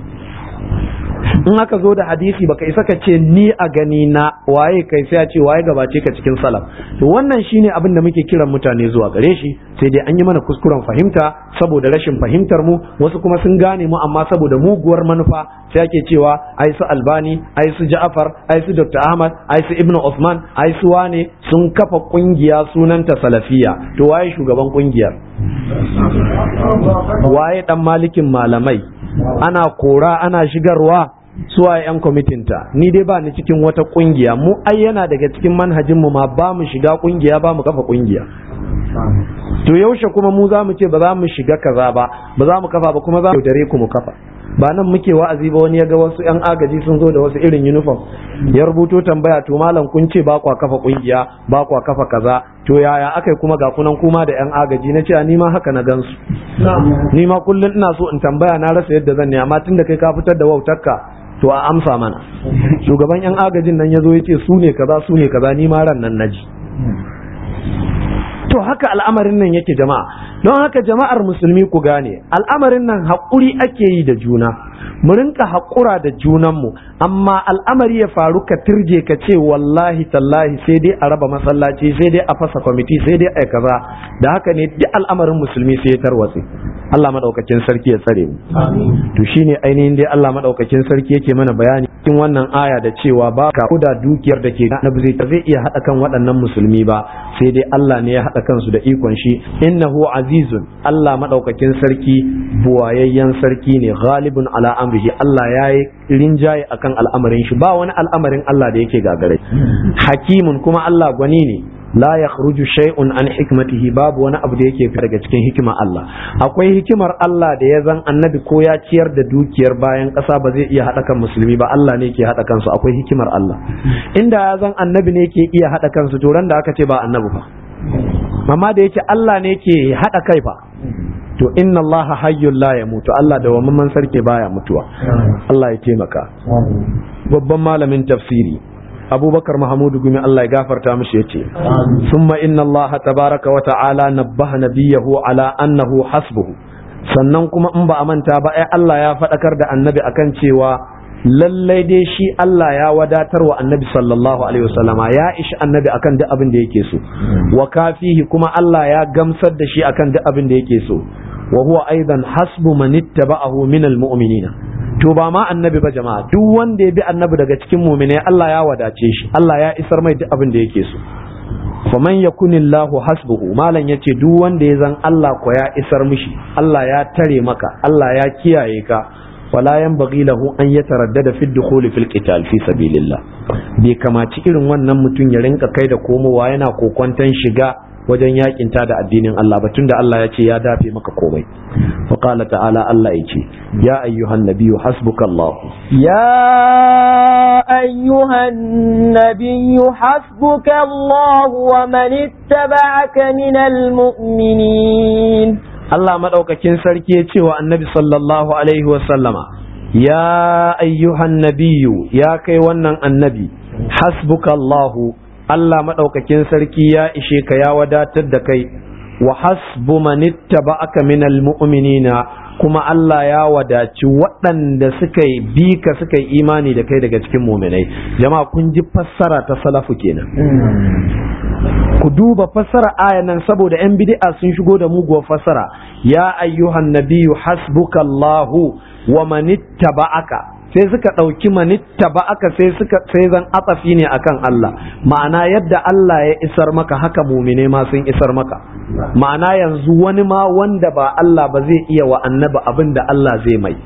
in aka zo da hadisi baka isa ka ce ni a gani na waye kai sai a ce waye gabace ka cikin salaf to wannan shine abin da muke kiran mutane zuwa gare shi sai dai an yi mana kuskuren fahimta saboda rashin fahimtar mu wasu kuma sun gane mu amma saboda muguwar manufa sai ake cewa ai su albani ai su ja'far ai su dr ahmad ai su ibnu usman ai su wane sun kafa kungiya sunanta salafiya to waye shugaban kungiyar waye dan malikin malamai ana kora ana shigarwa suwa yan kwamitinta ni dai ba ni cikin wata kungiya mu ai yana daga cikin manhajin mu ma ba mu shiga kungiya ba mu kafa kungiya to yaushe kuma mu za mu ce ba za mu shiga kaza ba ba za mu kafa ba kuma za mu dare ku mu kafa ba nan muke wa'azi ba wani ya ga wasu yan agaji sun zo da wasu irin uniform ya rubuto tambaya to malam kun ce ba kwa kafa kungiya ba kwa kafa kaza to yaya akai kuma ga kunan kuma da yan agaji na ce ni ma haka na gansu ni ma kullum ina so in tambaya na rasa yadda zan ne amma tunda kai ka fitar da wautarka to a amsa mana shugaban yan agajin nan ya zo ya ce su ne kaza su ne kaza ni ma ran nan naji to haka al'amarin nan yake jama'a don haka jama'ar musulmi ku gane al'amarin nan haƙuri ake yi da juna mu rinka haƙura da junanmu amma al'amari ya faru ka turje ka ce wallahi tallahi sai dai a raba masallaci sai dai a fasa kwamiti sai dai a kaza da haka ne duk al'amarin musulmi sai ya tarwatse Allah madaukakin sarki ya tsare mu to shine ainihin dai Allah madaukakin sarki yake mana bayani cikin wannan aya da cewa ba ka da dukiyar da ke na zai zai iya hada kan waɗannan musulmi ba sai dai Allah ne ya hada kansu da ikon shi innahu azizun Allah madaukakin sarki buwayayyen sarki ne ghalibun ala amrihi Allah ya yi rinjaye akan al'amarin shi ba wani al'amarin Allah da yake gagare hakimun kuma Allah gwani ne la yakhruju shay'un an hikmatihi babu wani abu da yake fita daga cikin hikimar Allah akwai hikimar Allah da ya zan annabi ko ya ciyar da dukiyar bayan ƙasa ba zai iya haɗa kan musulmi ba Allah ne ke haɗa kansu akwai hikimar Allah inda ya zan annabi ne ke iya haɗa kansu to ran da aka ce ba annabi fa amma da yake Allah ne ke haɗa kai fa to inna Allah hayyul la yamutu Allah da wamman sarki baya mutuwa Allah ya taimaka babban malamin tafsiri abubakar mahamudu gumi Allah ya gafarta mishi yace summa inna Allah tabaraka wa ta'ala nabbaha nabiyahu ala annahu hasbuhu sannan kuma in ba a manta ba ai Allah ya faɗakar da annabi akan cewa lallai dai shi Allah ya wadatar wa annabi sallallahu alaihi wasallama ya ishi annabi akan duk abin da yake so wa kafihi kuma Allah ya gamsar da shi akan duk abin da yake so wa huwa aidan hasbu man ittaba'ahu min almu'minina to ba ma annabi ba jama'a duk wanda ya bi annabi daga cikin mu'minai Allah ya wadace shi Allah ya isar mai duk abin da yake so faman yakunillahu hasbuhu malam yace duk wanda ya zan Allah ko ya isar mishi Allah ya tare maka Allah ya kiyaye ka wala yanbaghi lahu an yataraddada fi dukhuli fil qital fi sabilillah bai kamaci irin wannan mutum ya rinka kai da komowa yana kokwantan shiga wajen yakin ta da addinin Allah ba tunda Allah ya ce ya dafe maka komai fa qala ta'ala Allah ya ce ya ayyuhan nabiyyu hasbukallah يا أيها النبي حسبك الله ومن اتبعك من المؤمنين Allah madaukakin sarki ya ce wa annabi sallallahu alaihi wa sallama ya ayyuhan nabiyyu ya kai wannan annabi hasbukallahu Allah maɗaukakin sarki ya ishe ka ya wadatar da kai wa hasbu manittaba'aka minal mu'minina kuma Allah ya wadaci waɗanda suka yi bi ka suka yi imani da kai daga cikin muminai jama'a kun ji fassara ta salafu kenan ku duba fassara aya nan saboda yan bid'a sun shigo da muguwar fassara ya ayyuhan nabiyyu hasbukallahu wa manittaba'aka sai suka ɗauki manitta ba aka sai suka sai zan atsafi ne akan Allah ma'ana yadda Allah ya isar maka haka mumine ma sun isar maka ma'ana yanzu wani ma wanda ba Allah ba zai iya wa annabi abin da Allah zai mai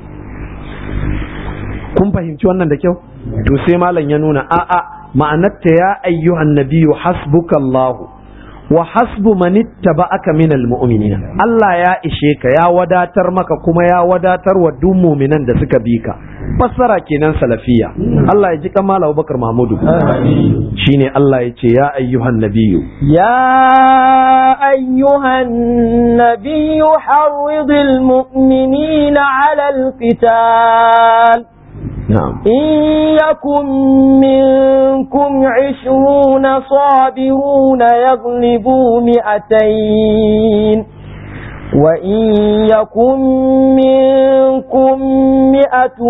kun fahimci wannan da kyau to sai malam ya nuna a'a ma'anarta ya ayyuhan nabiyyu hasbukallahu wa hasbu man ittaba'aka minal mu'minina Allah ya ishe ka ya wadatar maka kuma ya wadatar wa duk mu'minan da suka bi ka fassara kenan salafiya Allah ya ji kamala Abubakar Mahmudu shine Allah ya ce ya ayyuhan nabiyyu يا أيها النبي حرض المؤمنين على القتال na'am إن يكن منكم عشرون صابرون يغلبوا مئتين وإن يكن منكم مئة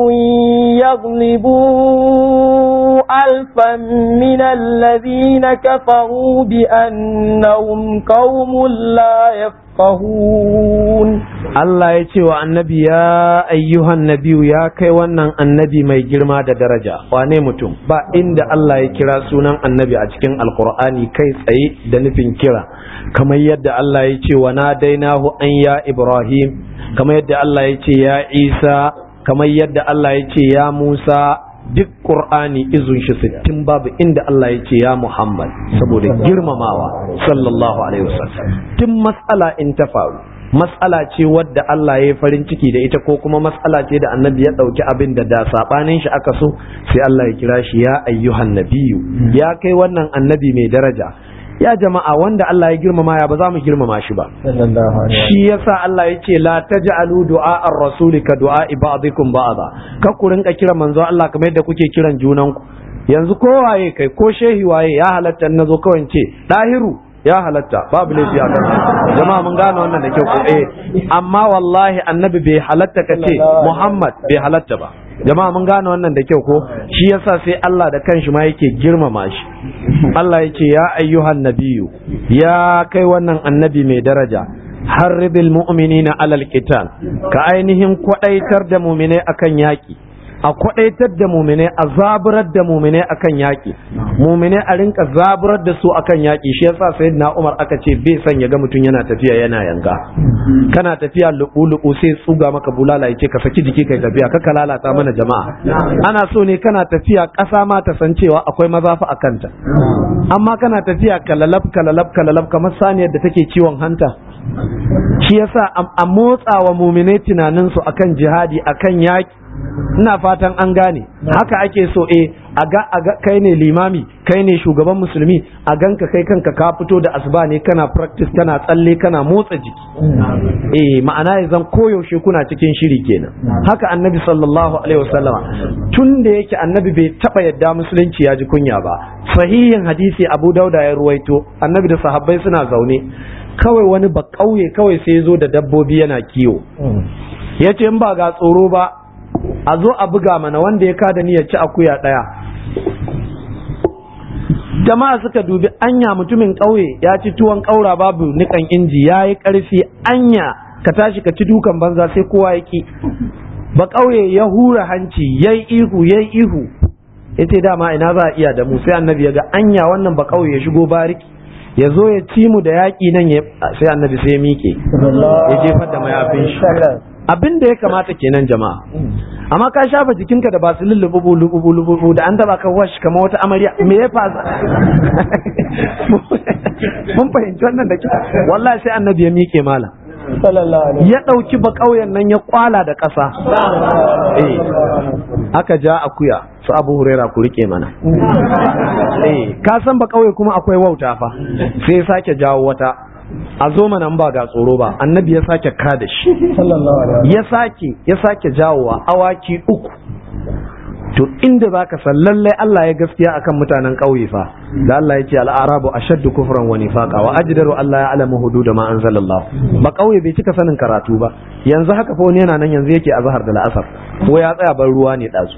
يغلبوا ألفا من الذين كفروا بأنهم قوم لا يفقهون Allah ya ce wa annabi ya ayyuhan nabiyu ya kai wannan annabi mai girma da daraja wane mutum ba inda Allah ya kira sunan annabi a cikin alkur'ani kai tsaye da nufin kira kamar yadda Allah ya ce wa nadainahu an ya Ibrahim kamar yadda Allah ya ce ya Isa kamar yadda Allah ya ce ya Musa duk Qur'ani izun shi sittin babu inda Allah ya ce ya Muhammad saboda girmamawa sallallahu alaihi wasallam tun mas'ala in ta faru mas'ala ce wadda Allah ya yi farin ciki da ita ko kuma mas'ala ce da annabi ya ɗauki abin da da saɓanin shi aka so sai Allah ya kira shi ya ayyuhan nabiyu ya kai wannan annabi mai daraja ya jama'a wanda Allah ya girmama ya ba za mu girmama shi ba shi yasa Allah ya ce la taj'alu du'a ar-rasuli ka du'a ba'dikum ba'da ka ku rinka kira manzo Allah kamar yadda kuke kiran junanku yanzu ko waye kai ko shehi waye ya halatta na zo kawai ce dahiru ya halatta babu laifi a kan jama'a mun gane wannan da kyau ko eh amma wallahi annabi bai halatta ka ce Muhammad bai halatta ba jama'a mun gane wannan da kyau ko shi yasa sai Allah da kanshi ma yake girmama shi Allah yake ya ayyuhan nabiyyu ya kai wannan annabi mai daraja harribil mu'minina alal qital ka ainihin kwadaitar da mu'minai akan yaki a kwadaitar da mu'minai a zaburar da mu'minai akan yaki mu'minai a rinka zaburar da su akan yaki shi yasa sayyidina Umar aka ce bai son ya ga mutum yana tafiya yana yanga kana tafiya lubu lubu sai tsuga maka bulala yace ka saki jiki kai tafiya ka lalata mana jama'a ana so ne kana tafiya ƙasa ma ta san cewa akwai mazafa a kanta amma kana tafiya kalalab kalalab kalalab kamar saniyar da take ciwon hanta shi yasa a motsa wa muminai tunaninsu akan jihadi akan yaƙi ina fatan an gane haka ake so eh a ga a ga kai ne limami kai ne shugaban musulmi a ganka kai kanka ka fito da asuba ne kana practice kana tsalle kana motsa jiki eh ma'ana ya zan koyaushe kuna cikin shiri kenan haka annabi sallallahu alaihi wasallama tun da yake annabi bai taba yadda musulunci ya ji kunya ba sahihin hadisi abu dauda ya ruwaito annabi da sahabbai suna zaune kawai wani ba kauye kawai sai ya zo da dabbobi yana kiwo ya ce in ba ga tsoro ba a zo a buga mana wanda ya kada ni ya ci akuya ɗaya jama'a suka dubi anya mutumin ƙauye ya ci tuwon ƙaura babu nikan inji ya yi ƙarfi anya ka tashi ka ci dukan banza sai kowa ya ki ba ƙauye ya hura hanci ya yi ihu ya yi ihu ya ce dama ina za a iya da mu sai annabi ya ga anya wannan ba ƙauye ya shigo bariki ya zo ya ci mu da yaƙi nan ya sai annabi sai ya miƙe ya jefar da mayafin shi abin da ya kamata kenan jama'a amma ka shafa jikinka da basilin lububu lububu lububu da an taba ka wash kamar wata amarya me ya fasa mun fahimci wannan da kyau wallahi sai annabi ya miƙe malam ya ɗauki ba ƙauyen nan ya kwala da ƙasa eh aka ja akuya su abu huraira ku rike mana eh ka san ba ƙauye kuma akwai wauta fa sai ya sake jawo wata a zo mana ba ga tsoro ba annabi ya sake ka da shi ya sake ya sake jawowa awaki uku to inda za ka san lallai Allah ya gaskiya akan mutanen ƙauye fa da Allah ya ce al'arabu ashaddu kufran wa nifaqa wa ajdaru Allah ya alamu hudud ma anzalallahu ba ƙauye bai cika sanin karatu ba yanzu haka fa wani yana nan yanzu yake azhar da la'asar ko ya tsaya ban ruwa ne dazu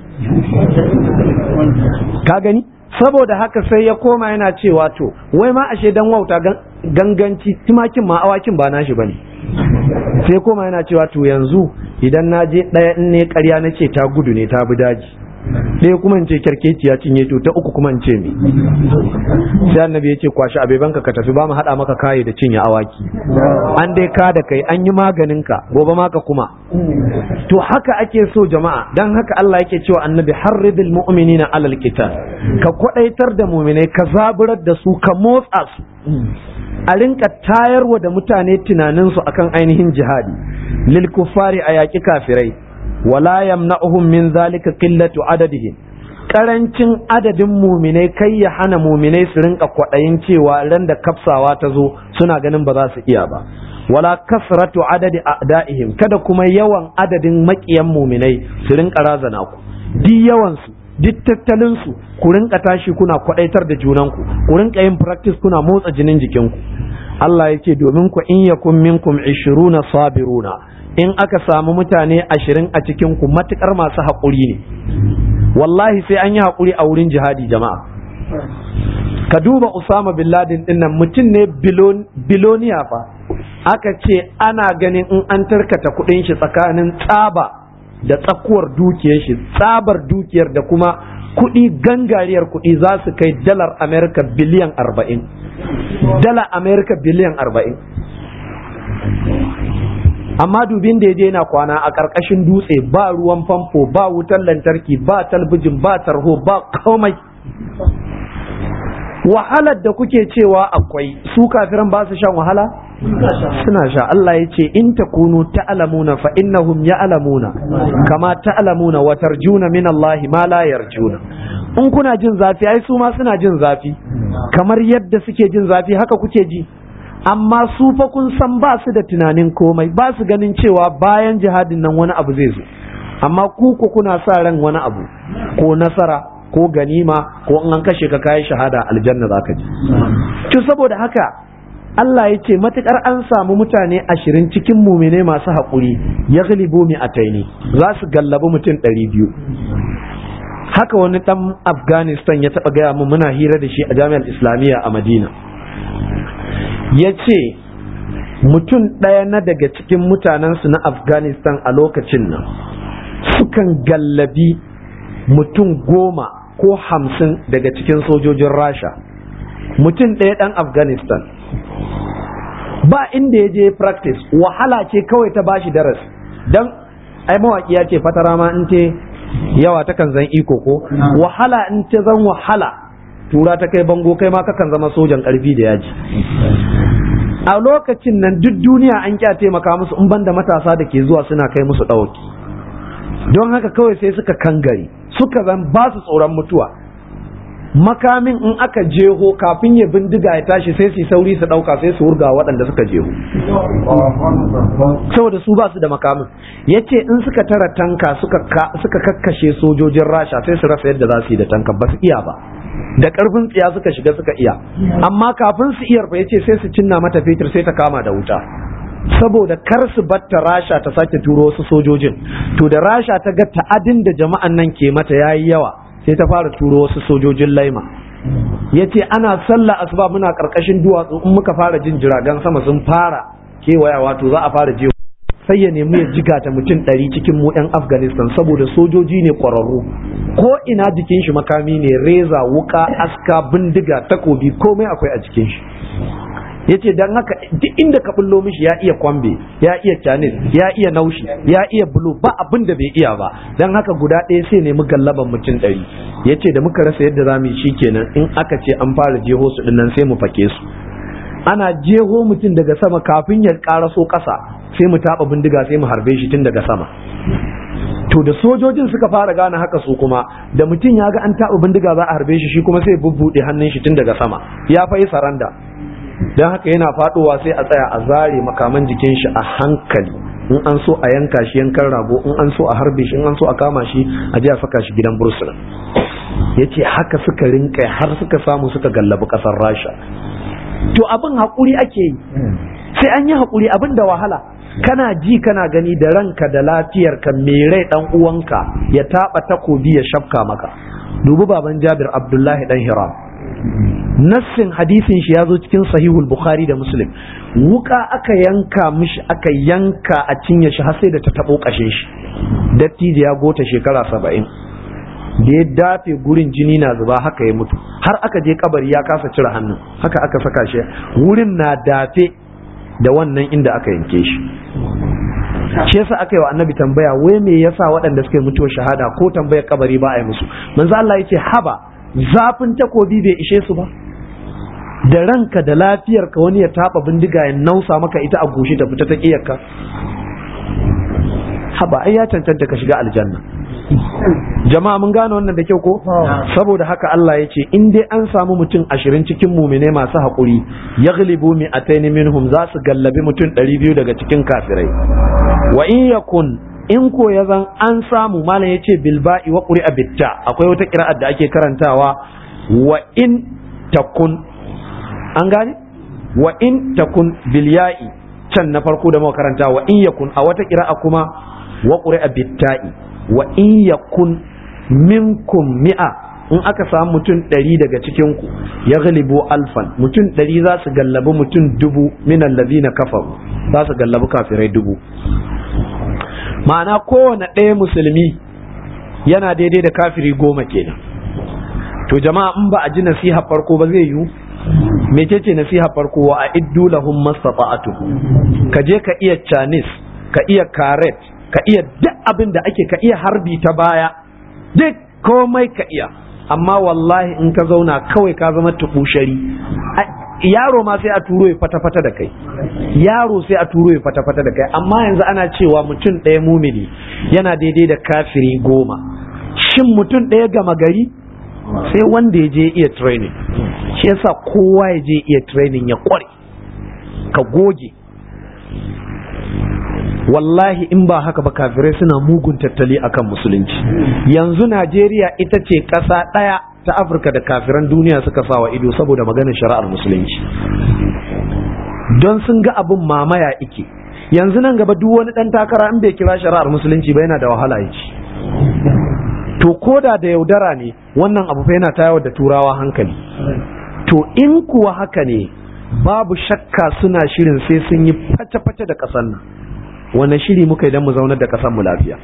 ka gani saboda haka sai ya koma yana cewa to wai ma ashe dan wauta ganganci tumakin ma awakin ba nashi bane sai koma yana cewa to yanzu idan na je ɗaya in ne ƙarya na ce ta gudu ne ta bi daji ɗaya kuma in ce kyarkeci ya cinye to ta uku kuma in ce me sai annabi ya ce kwashi abebanka ka tafi ba mu haɗa maka kaye da cinye awaki an dai ka da kai an yi maganin ka gobe maka kuma to haka ake so jama'a dan haka Allah yake cewa annabi harridil mu'minina alal qital ka kwadaitar da mu'minai ka zaburar da su ka motsa su a rinka tayarwa da mutane tunaninsu akan ainihin jihadi lil kuffari a yaƙi kafirai wala yamna'uhum min zalika qillatu adadihim karancin adadin muminai kai ya hana muminai su rinka kwaɗayin cewa ran da kafsawa ta zo suna ganin ba za su iya ba wala kasratu adadi a'da'ihim kada kuma yawan adadin maƙiyan muminai su rinka razana ku duk yawan su duk tattalin su ku rinka tashi kuna kwaɗaitar da junanku ku rinka yin practice kuna motsa jinin jikinku Allah ya ce domin ku in yakun minkum ishiruna sabiruna in aka samu mutane ashirin a cikin ku matukar masu haƙuri ne wallahi sai an yi haƙuri a wurin jihadi jama'a ka duba Usama bin Laden din nan mutum ne biloniya fa aka ce ana ganin in an tarkata kuɗin shi tsakanin tsaba da tsakuwar dukiyar shi tsabar dukiyar da kuma kuɗi gangariyar kuɗi za su kai dalar Amerika biliyan arba'in dala Amerika biliyan arba'in amma dubin da ya je na kwana a ƙarƙashin dutse ba ruwan famfo ba wutar lantarki ba talbijin ba tarho ba komai wahalar da kuke cewa akwai su kafiran ba su shan wahala suna sha Allah ya ce in takunu ta'lamuna fa innahum ya'lamuna kama ta'lamuna wa tarjuna min Allah ma la yarjuna in kuna jin zafi ai su ma suna jin zafi kamar yadda suke jin zafi haka kuke ji amma su fa kun san ba su da tunanin komai ba su ganin cewa bayan jihadin nan wani abu zai zo amma ku ku kuna sa ran wani abu ko nasara ko ganima ko in an kashe ka kayi shahada aljanna zaka ji to saboda haka Allah ya ce matukar an samu mutane ashirin cikin mumine masu haƙuri ya galibu mi a taini za su gallabi mutum ɗari biyu haka wani ɗan afghanistan ya taɓa gaya mu muna hira da shi a jami'ar islamiyya a madina ya ce mutum ɗaya na daga cikin mutanensu na afghanistan a lokacin nan sukan gallabi mutum goma ko hamsin daga cikin sojojin rasha mutum ɗaya ɗan afghanistan ba inda ya je practice wahala ce kawai ta bashi darasi don ai mawaƙi ya ce fatara ma in te yawa ta kan zan iko ko wahala in ta zan wahala tura ta kai bango kai ma kakan zama sojan ƙarfi da yaji a lokacin nan duk duniya an kya taimaka musu in banda matasa da ke zuwa suna kai musu ɗauki don haka kawai sai suka kangare suka zan ba su tsoron mutuwa makamin in aka jeho kafin ya bindiga ya tashi sai su sauri su ɗauka sai su wurga waɗanda suka jeho saboda su ba su da makamin ya ce in suka tara tanka suka kakkashe sojojin rasha sai su rasa yadda za su yi da tanka ba su iya ba da ƙarfin tsiya suka shiga suka iya amma kafin su iyar fa ya ce sai su cinna mata fetur sai ta kama da wuta saboda kar su batta rasha ta sake turo wasu sojojin to da rasha ta ga ta'adin da jama'an nan ke mata yayi yawa sai ta fara turo wasu sojojin laima ya ce ana sallah asuba muna karkashin duwatsu in muka fara jin jiragen sama sun fara kewaya wato za a fara je sai ya nemi ya jiga ta mutum ɗari cikin mu 'yan afghanistan saboda sojoji ne ƙwararru ko ina jikin shi makami ne reza wuka aska bindiga takobi komai akwai a jikin shi ya ce don haka duk inda ka bullo mishi ya iya kwambe ya iya canis ya iya naushi ya iya bulo ba abin da bai iya ba don haka guda ɗaya sai nemi gallaban mutum ɗari ya ce da muka rasa yadda za mu yi shikenan in aka ce an fara jeho su dinnan sai mu fake su ana jeho mutum daga sama kafin ya ƙaraso ƙasa sai mu taɓa bindiga sai mu harbe shi tun daga sama to da sojojin suka fara gane haka su kuma da mutum ya ga an taɓa bindiga za a harbe shi shi kuma sai bubbuɗe hannun shi tun daga sama ya fa yi saranda don haka yana faɗowa sai a tsaya a zare makaman jikin shi a hankali in an so a yanka shi yankan rago in an so a harbe shi in an so a kama shi a je a saka shi gidan bursuna ya ce haka suka rinka har suka samu suka gallabi ƙasar rasha to abin haƙuri ake yi sai an yi haƙuri abin da wahala kana ji kana gani da ranka da lafiyarka mai rai dan uwanka ya taɓa takobi ya shafka maka dubi baban jabir abdullahi dan hiram nassin hadisin shi ya zo cikin sahihul bukhari da muslim wuka aka yanka mishi aka yanka a cinye shi har sai da ta taɓo ƙashin shi dattijo ya gota shekara saba'in da ya dafe gurin jini na zuba haka ya mutu har aka je kabari ya kasa cire hannun haka aka saka shi wurin na dafe da wannan inda aka yanke shi shi yasa aka yi wa annabi tambaya wai me yasa waɗanda suka yi mutuwar shahada ko tambayar kabari ba a yi musu manzo Allah ya ce haba zafin takobi bai ishe su ba da ranka da lafiyarka wani ya taba bindiga ya nausa maka ita a goshi ta fita ta kiyarka haba ai ya cancanta ka shiga aljanna jama'a mun gane wannan da kyau ko saboda haka Allah ya ce in dai an samu mutum ashirin cikin mumine masu haƙuri ya galibu mi ataini minhum za su gallabi mutum ɗari biyu daga cikin kafirai wa in yakun in ko ya zan an samu malam ya ce bilba'i wa ƙuri bitta akwai wata ƙira'ar da ake karantawa wa in takun an gane wa in takun bilya'i can na farko da muka karanta wa in yakun a wata ƙira'a kuma wa ƙuri bitta'i wa in yakun minkum mi'a in aka samu mutum ɗari daga cikinku ya galibu alfan mutum ɗari za su gallabi mutum dubu minan na kafaru za su gallabi kafirai dubu ma'ana kowane ɗaya musulmi yana daidai da kafiri goma kenan to jama'a in ba a ji nasiha farko ba zai yiwu mecece nasiha farko wa a iddu lahum mastata'atu ka je ka iya chinese ka iya karet ka iya duk abin da ake ka iya harbi ta baya duk komai ka iya amma wallahi in ka zauna kawai ka zama tubushari yaro ma sai a turo ya fata-fata da kai yaro sai a turo ya fata-fata da kai amma yanzu ana cewa mutum ɗaya mumini yana daidai da kafiri goma shin mutum ɗaya gama gari sai wanda ya je iya training shi yasa kowa ya je iya training ya kware ka goge wallahi in ba haka ba kafirai suna mugun tattali akan musulunci yanzu najeriya ita ce ƙasa ɗaya ta afirka da kafiran duniya suka sawa ido saboda maganar shari'ar musulunci don sun ga abin mamaya ike yanzu nan gaba duk wani ɗan takara in bai kira shari'ar musulunci ba yana da wahala ya ci to koda da yaudara ne wannan abu fa yana tayar da turawa hankali to in kuwa haka ne babu shakka suna shirin sai sun yi face-face da ƙasar nan wane shiri muka idan mu zaunar da ƙasar mu lafiya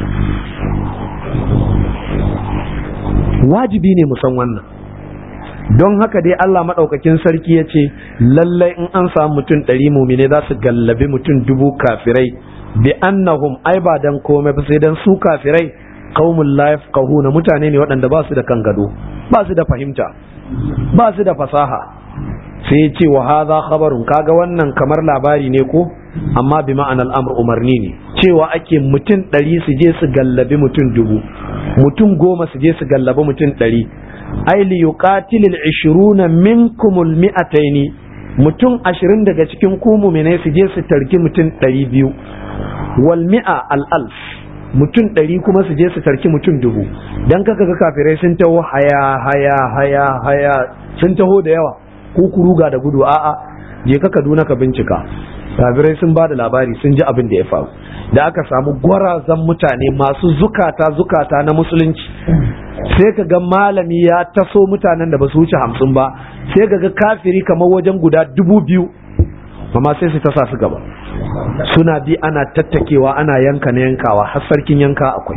wajibi ne mu san wannan don haka dai Allah maɗaukakin sarki ya ce lallai in an samu mutum ɗari mumine za su gallabi mutum dubu kafirai bi annahum ai ba dan komai ba sai dan su kafirai qaumul la yafqahuna mutane ne waɗanda ba su da kan gado ba su da fahimta ba su da fasaha sai ya ce wa hadha khabarun kaga wannan kamar labari ne ko amma bi ma'anar amr umarni ne cewa ake mutum ɗari su je su gallabi mutum dubu mutum goma su je su gallabi mutum ɗari ai li yuqatilil ishiruna minkumul mi'ataini mutum ashirin daga cikin ku mu'minai su je su tarki mutum ɗari biyu wal mi'a al alf mutum ɗari kuma su je su tarki mutum dubu dan kaka ga kafirai sun taho haya haya haya haya sun taho da yawa ku kuruga da gudu a'a je ka Kaduna ka bincika kafirai sun ba da labari sun ji abin da ya faru da aka samu gwarazan mutane masu zukata zukata na musulunci sai ka ga malami ya taso mutanen da ba su wuce hamsin ba sai ka ga kafiri kamar wajen guda dubu biyu amma sai su tasa su gaba suna bi ana tattakewa ana yanka na yankawa har sarkin yanka akwai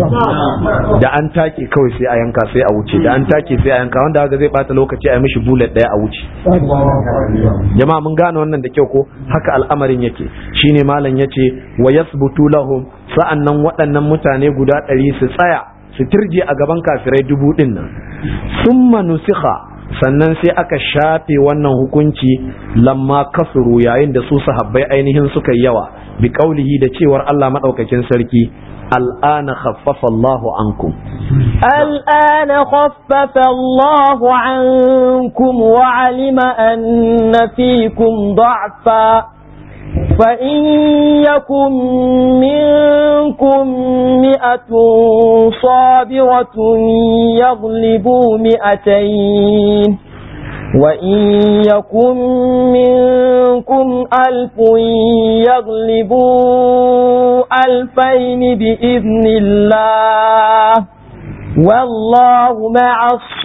da an take kawai sai a yanka sai a wuce da an take sai a yanka wanda haka zai bata lokaci a yi mishi bullet daya a wuce jama'a mun gane wannan da kyau ko haka al'amarin yake shine malam yace wa yasbutu lahum sa'annan waɗannan mutane guda ɗari su tsaya su turje a gaban kafirai dubu ɗin nan summa nusikha sannan sai aka shafe wannan hukunci lamma kasuru yayin da su sahabbai ainihin suka yawa bi kaulihi da cewar Allah madaukakin sarki al'ana khaffafa Allahu ankum الآن خفف الله عنكم وعلم أن فيكم ضعفا فإن يكن منكم مئة صابرة يغلبوا مئتين وإن يكن منكم ألف يغلبوا ألفين بإذن الله والله مع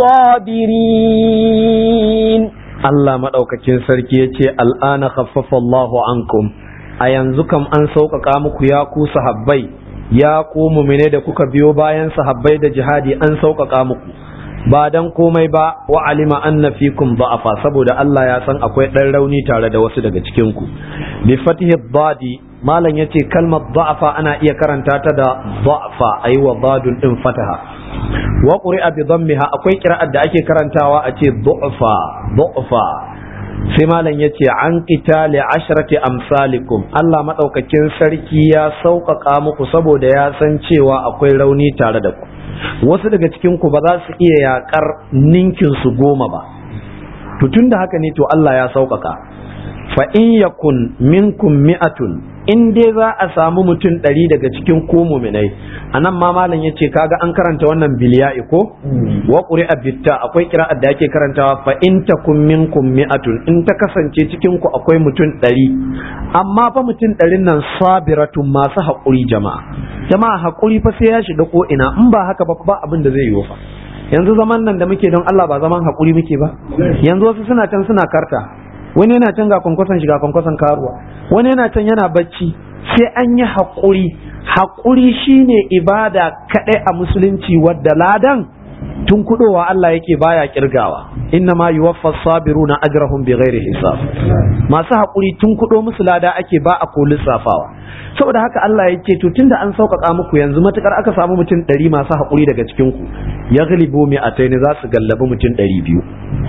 الصابرين Allah maɗaukakin sarki ya ce al'ana khaffafa Allahu ankum a yanzu kam an sauƙaƙa muku ya ku sahabbai ya ku mumine da kuka biyo bayan sahabbai da jihadi an sauƙaƙa muku ba dan komai ba wa alima anna fikum da'afa saboda Allah ya san akwai ɗan rauni tare da wasu daga cikin ku bi fatihi dadi malam yace kalmar da'afa ana iya karanta ta da da'afa ayi wa dadun din fataha wa quri'a bi dhammiha akwai qira'ar da ake karantawa a ce du'fa du'fa sai malam yace an qitali ashrati amsalikum Allah madaukakin sarki ya sauƙaƙa muku saboda ya san cewa akwai rauni tare da ku wasu daga cikin ku ba za su iya yakar ninkin su goma ba to tunda haka ne to Allah ya sauƙaƙa fa in yakun minkum mi'atun in dai za a samu mutum ɗari daga cikin ko muminai a nan ma malam ya ce kaga an karanta wannan biliya'i ko wa ƙuri'a bitta akwai kira'ar da ake karantawa fa in takum minkum mi'atun in ta kasance cikin ku akwai mutum ɗari amma fa mutum ɗarin nan sabiratun masu haƙuri jama'a jama'a haƙuri fa sai ya shiga ko ina in ba haka ba ba abin da zai yi fa yanzu zaman nan da muke don Allah ba zaman haƙuri muke ba yanzu wasu suna can suna karta wani yana can ga kwankwason shiga kwankwason karuwa wani yana can yana bacci sai an yi haƙuri haƙuri shine ibada kaɗai a musulunci wadda ladan tun kudowa Allah yake baya kirgawa inna ma yuwaffa sabiruna ajrahum bighairi hisab masu haƙuri tun kudo musu lada ake ba a ko lissafawa saboda haka Allah ya ce to tunda an sauƙaƙa muku yanzu matukar aka samu mutum ɗari masu haƙuri daga cikin ku ya galibu mi a za su gallabi mutum ɗari biyu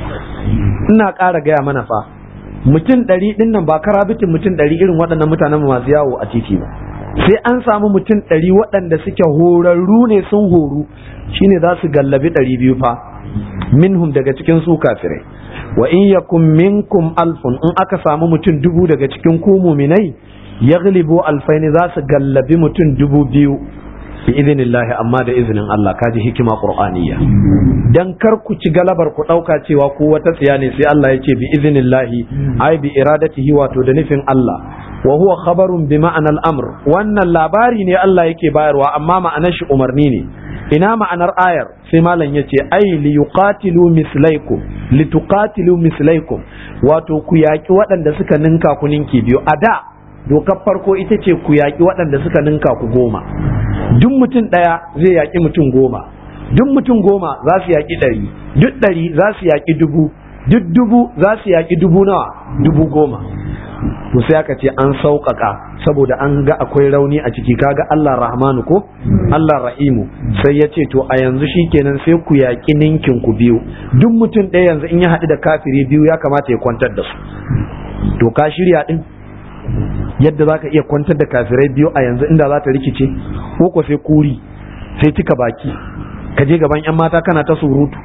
ina ƙara gaya mana fa mutum ɗari ɗin nan ba karabitin mutum ɗari irin waɗannan mutanen masu yawo a titi ba sai an samu mutum ɗari waɗanda suke horarru ne sun horu shine za su gallabi ɗari biyu fa minhum daga cikin su kafirai wa in yakum minkum alfun in aka samu mutum dubu daga cikin ku muminai yaglibu alfaini za su gallabi mutum dubu biyu bi idinillahi amma da izinin Allah kaji hikima qur'aniyya dan kar ku ci galabar ku dauka cewa ku wata tsiya ne sai Allah ya ce bi idinillahi ai bi iradatihi wato da nufin Allah wa huwa khabarun bi ma'anar amr wannan labari ne Allah yake bayarwa amma ma'anar shi umarni ne ina ma'anar ayar sai malam ya ce ai li yuqatilu mislaikum li tuqatilu mislaikum wato ku yaki waɗanda suka ninka ku ninki biyu a da dokar farko ita ce ku yaki waɗanda suka ninka ku goma duk mutum ɗaya zai yaki mutum goma duk mutum goma za su yaki ɗari duk ɗari za su yaki dubu duk dubu za su yaki dubu nawa dubu goma to sai aka ce an sauƙaƙa saboda an ga akwai rauni a ciki kaga Allah rahmanu ko Allah rahimu sai ya ce to a yanzu shikenan sai ku yaƙi ninkin ku biyu duk mutum ɗaya yanzu in ya haɗu da kafiri biyu ya kamata ya kwantar da su to ka shirya ɗin yadda za ka iya kwantar da kafirai biyu a yanzu inda za ta rikice ko ko sai kuri sai cika baki ka je gaban 'yan mata kana ta surutu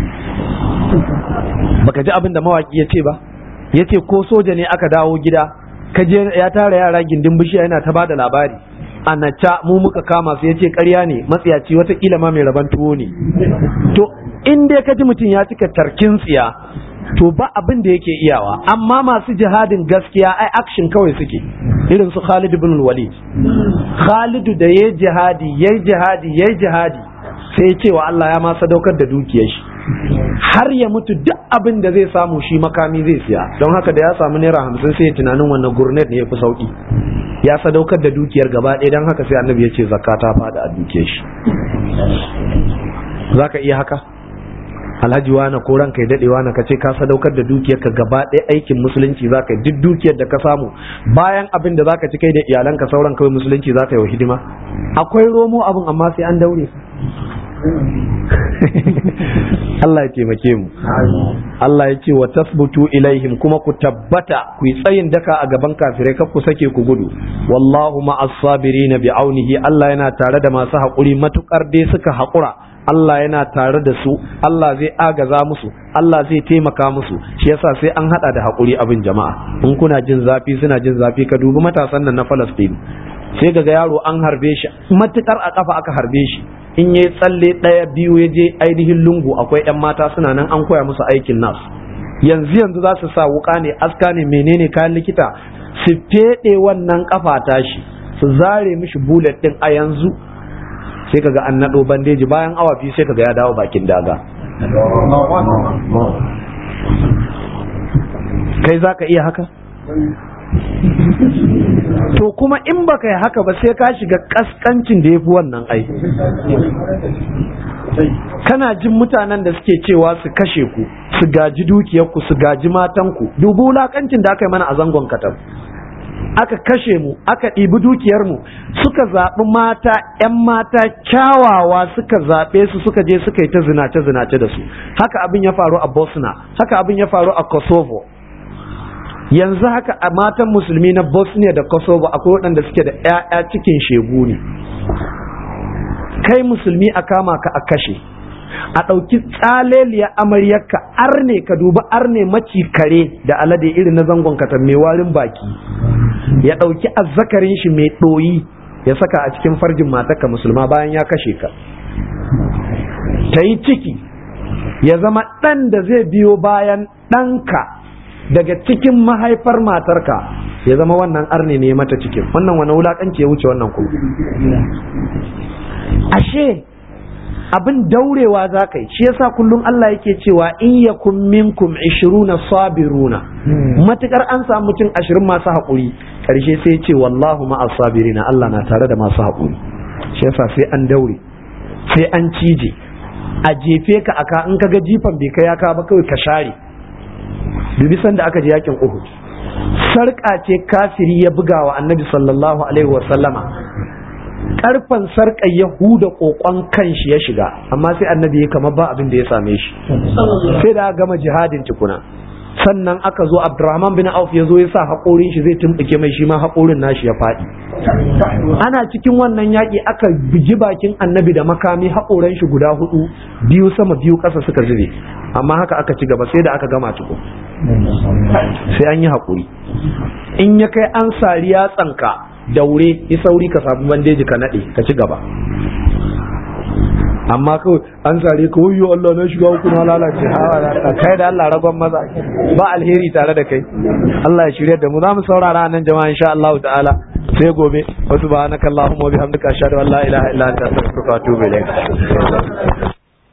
baka ji abin da mawaki ya ce ba ya ce ko soja ne aka dawo gida kaje ya tara yara gindin bishiya yana ta bada labari anaca mu muka kama su ya ce karya ne matsiyaci watakila ma mai raban tuwo ne to in dai ka ji mutum ya cika tarkin tsiya to ba abin da yake iyawa amma masu jihadin gaskiya ai action kawai suke irin su Khalid ibn Walid Khalid da yayi jihadi yayi jihadi yayi jihadi sai ya ce wa Allah ya ma sadaukar da dukiyar shi har ya mutu duk abin da zai samu shi makami zai siya don haka da ya samu naira hamsin sai ya tunanin wannan gurnet ne ya fi sauki ya sadaukar da dukiyar gaba ɗaya don haka sai annabi ya ce zakka ta fada a dukiyar shi za ka iya haka alhaji wani ko ranka ya daɗe wani ka ce ka sadaukar da dukiyar ka gaba ɗaya aikin musulunci za ka yi duk dukiyar da ka samu bayan abin da za ka ci kai da iyalanka sauran kawai musulunci za ka yi wa hidima akwai romo abin amma sai an daure Allah ya taimake mu Allah ya ce wa tasbutu ilaihim kuma ku tabbata ku yi tsayin daka a gaban kafirai kar ku sake ku gudu wallahu ma'as sabirin bi aunihi Allah yana tare da masu haƙuri matukar dai suka haƙura Allah yana tare da su Allah zai agaza musu Allah zai taimaka musu shi yasa sai an hada da haƙuri abin jama'a in kuna jin zafi suna jin zafi ka dubi matasan nan na Palestine sai ga yaro an harbe shi matukar a kafa aka harbe shi in yayi tsalle ɗaya biyu ya je ainihin lungu akwai 'yan mata suna nan an koya musu aikin nas yanzu yanzu za su sa wuka ne aska ne menene kayan likita su feɗe wannan kafa tashi su zare mishi bullet ɗin a yanzu sai kaga an naɗo bandeji bayan awa biyu sai kaga ya dawo bakin daga kai za ka iya haka to kuma in baka yi haka ba sai ka shiga kaskancin da ya fi wannan ai kana jin mutanen da suke cewa su kashe ku su gaji dukiyarku su gaji matanku dubu wulakancin da aka yi mana a zangon katab aka kashe mu aka ɗibi dukiyarmu suka zaɓi mata 'yan mata kyawawa suka zaɓe su suka je suka yi ta zinace-zinace da su haka abin ya faru a bosna haka abin ya faru a kosovo yanzu haka a matan musulmi na bosnia da kosovo akwai waɗanda suke da 'ya'ya cikin shegu ne kai musulmi a kama ka a kashe a ɗauki tsaleliya amaryarka arne ka duba arne maci kare da alade irin na zangon katon mai warin baki ya ɗauki azzakarin shi mai ɗoyi ya saka a cikin farjin matarka musulma bayan ya kashe ka ta yi ciki ya zama ɗan da zai biyo bayan ɗanka daga cikin mahaifar matarka ya zama wannan arne ne mata cikin wannan wani wulaƙanci ya wuce wannan kuma ashe abin daurewa za ka yi shi yasa kullum Allah yake cewa in yakun minkum ishiruna sabiruna matukar an samu mutum ashirin masu haƙuri ƙarshe sai ce wallahu ma'as sabirina Allah na tare da masu haƙuri shi yasa sai an daure sai an cije a jefe ka aka in ka ga jifan bai kai aka ba kawai ka share dubi sanda aka je yakin Uhud sarƙa ce kafiri ya buga wa annabi sallallahu alaihi wa sallama karfan sarƙar ya huda kokon kan shi ya shiga amma sai annabi ya kama ba abin da ya same shi sai da gama jihadin tukuna sannan aka zo abdurrahman bin auf ya zo ya sa haƙorin shi zai tumɓuke mai shi ma haƙorin nashi ya faɗi ana cikin wannan yaƙi aka bugi bakin annabi da makami haƙoran shi guda hudu biyu sama biyu ƙasa suka zube amma haka aka ci gaba sai da aka gama tuku sai an yi haƙuri in ya kai an sari yatsanka daure yi sauri ka samu bandeji ka naɗe ka ci gaba amma kawai an sare ka wayo Allah na shiga uku na lalace ha kai da Allah ragon maza ba alheri tare da kai Allah ya shirya da mu za mu saurara nan jama'a insha Allah ta'ala sai gobe wa subhanakallahumma wa bihamdika ashhadu an la ilaha illa anta astaghfiruka wa atubu ilayk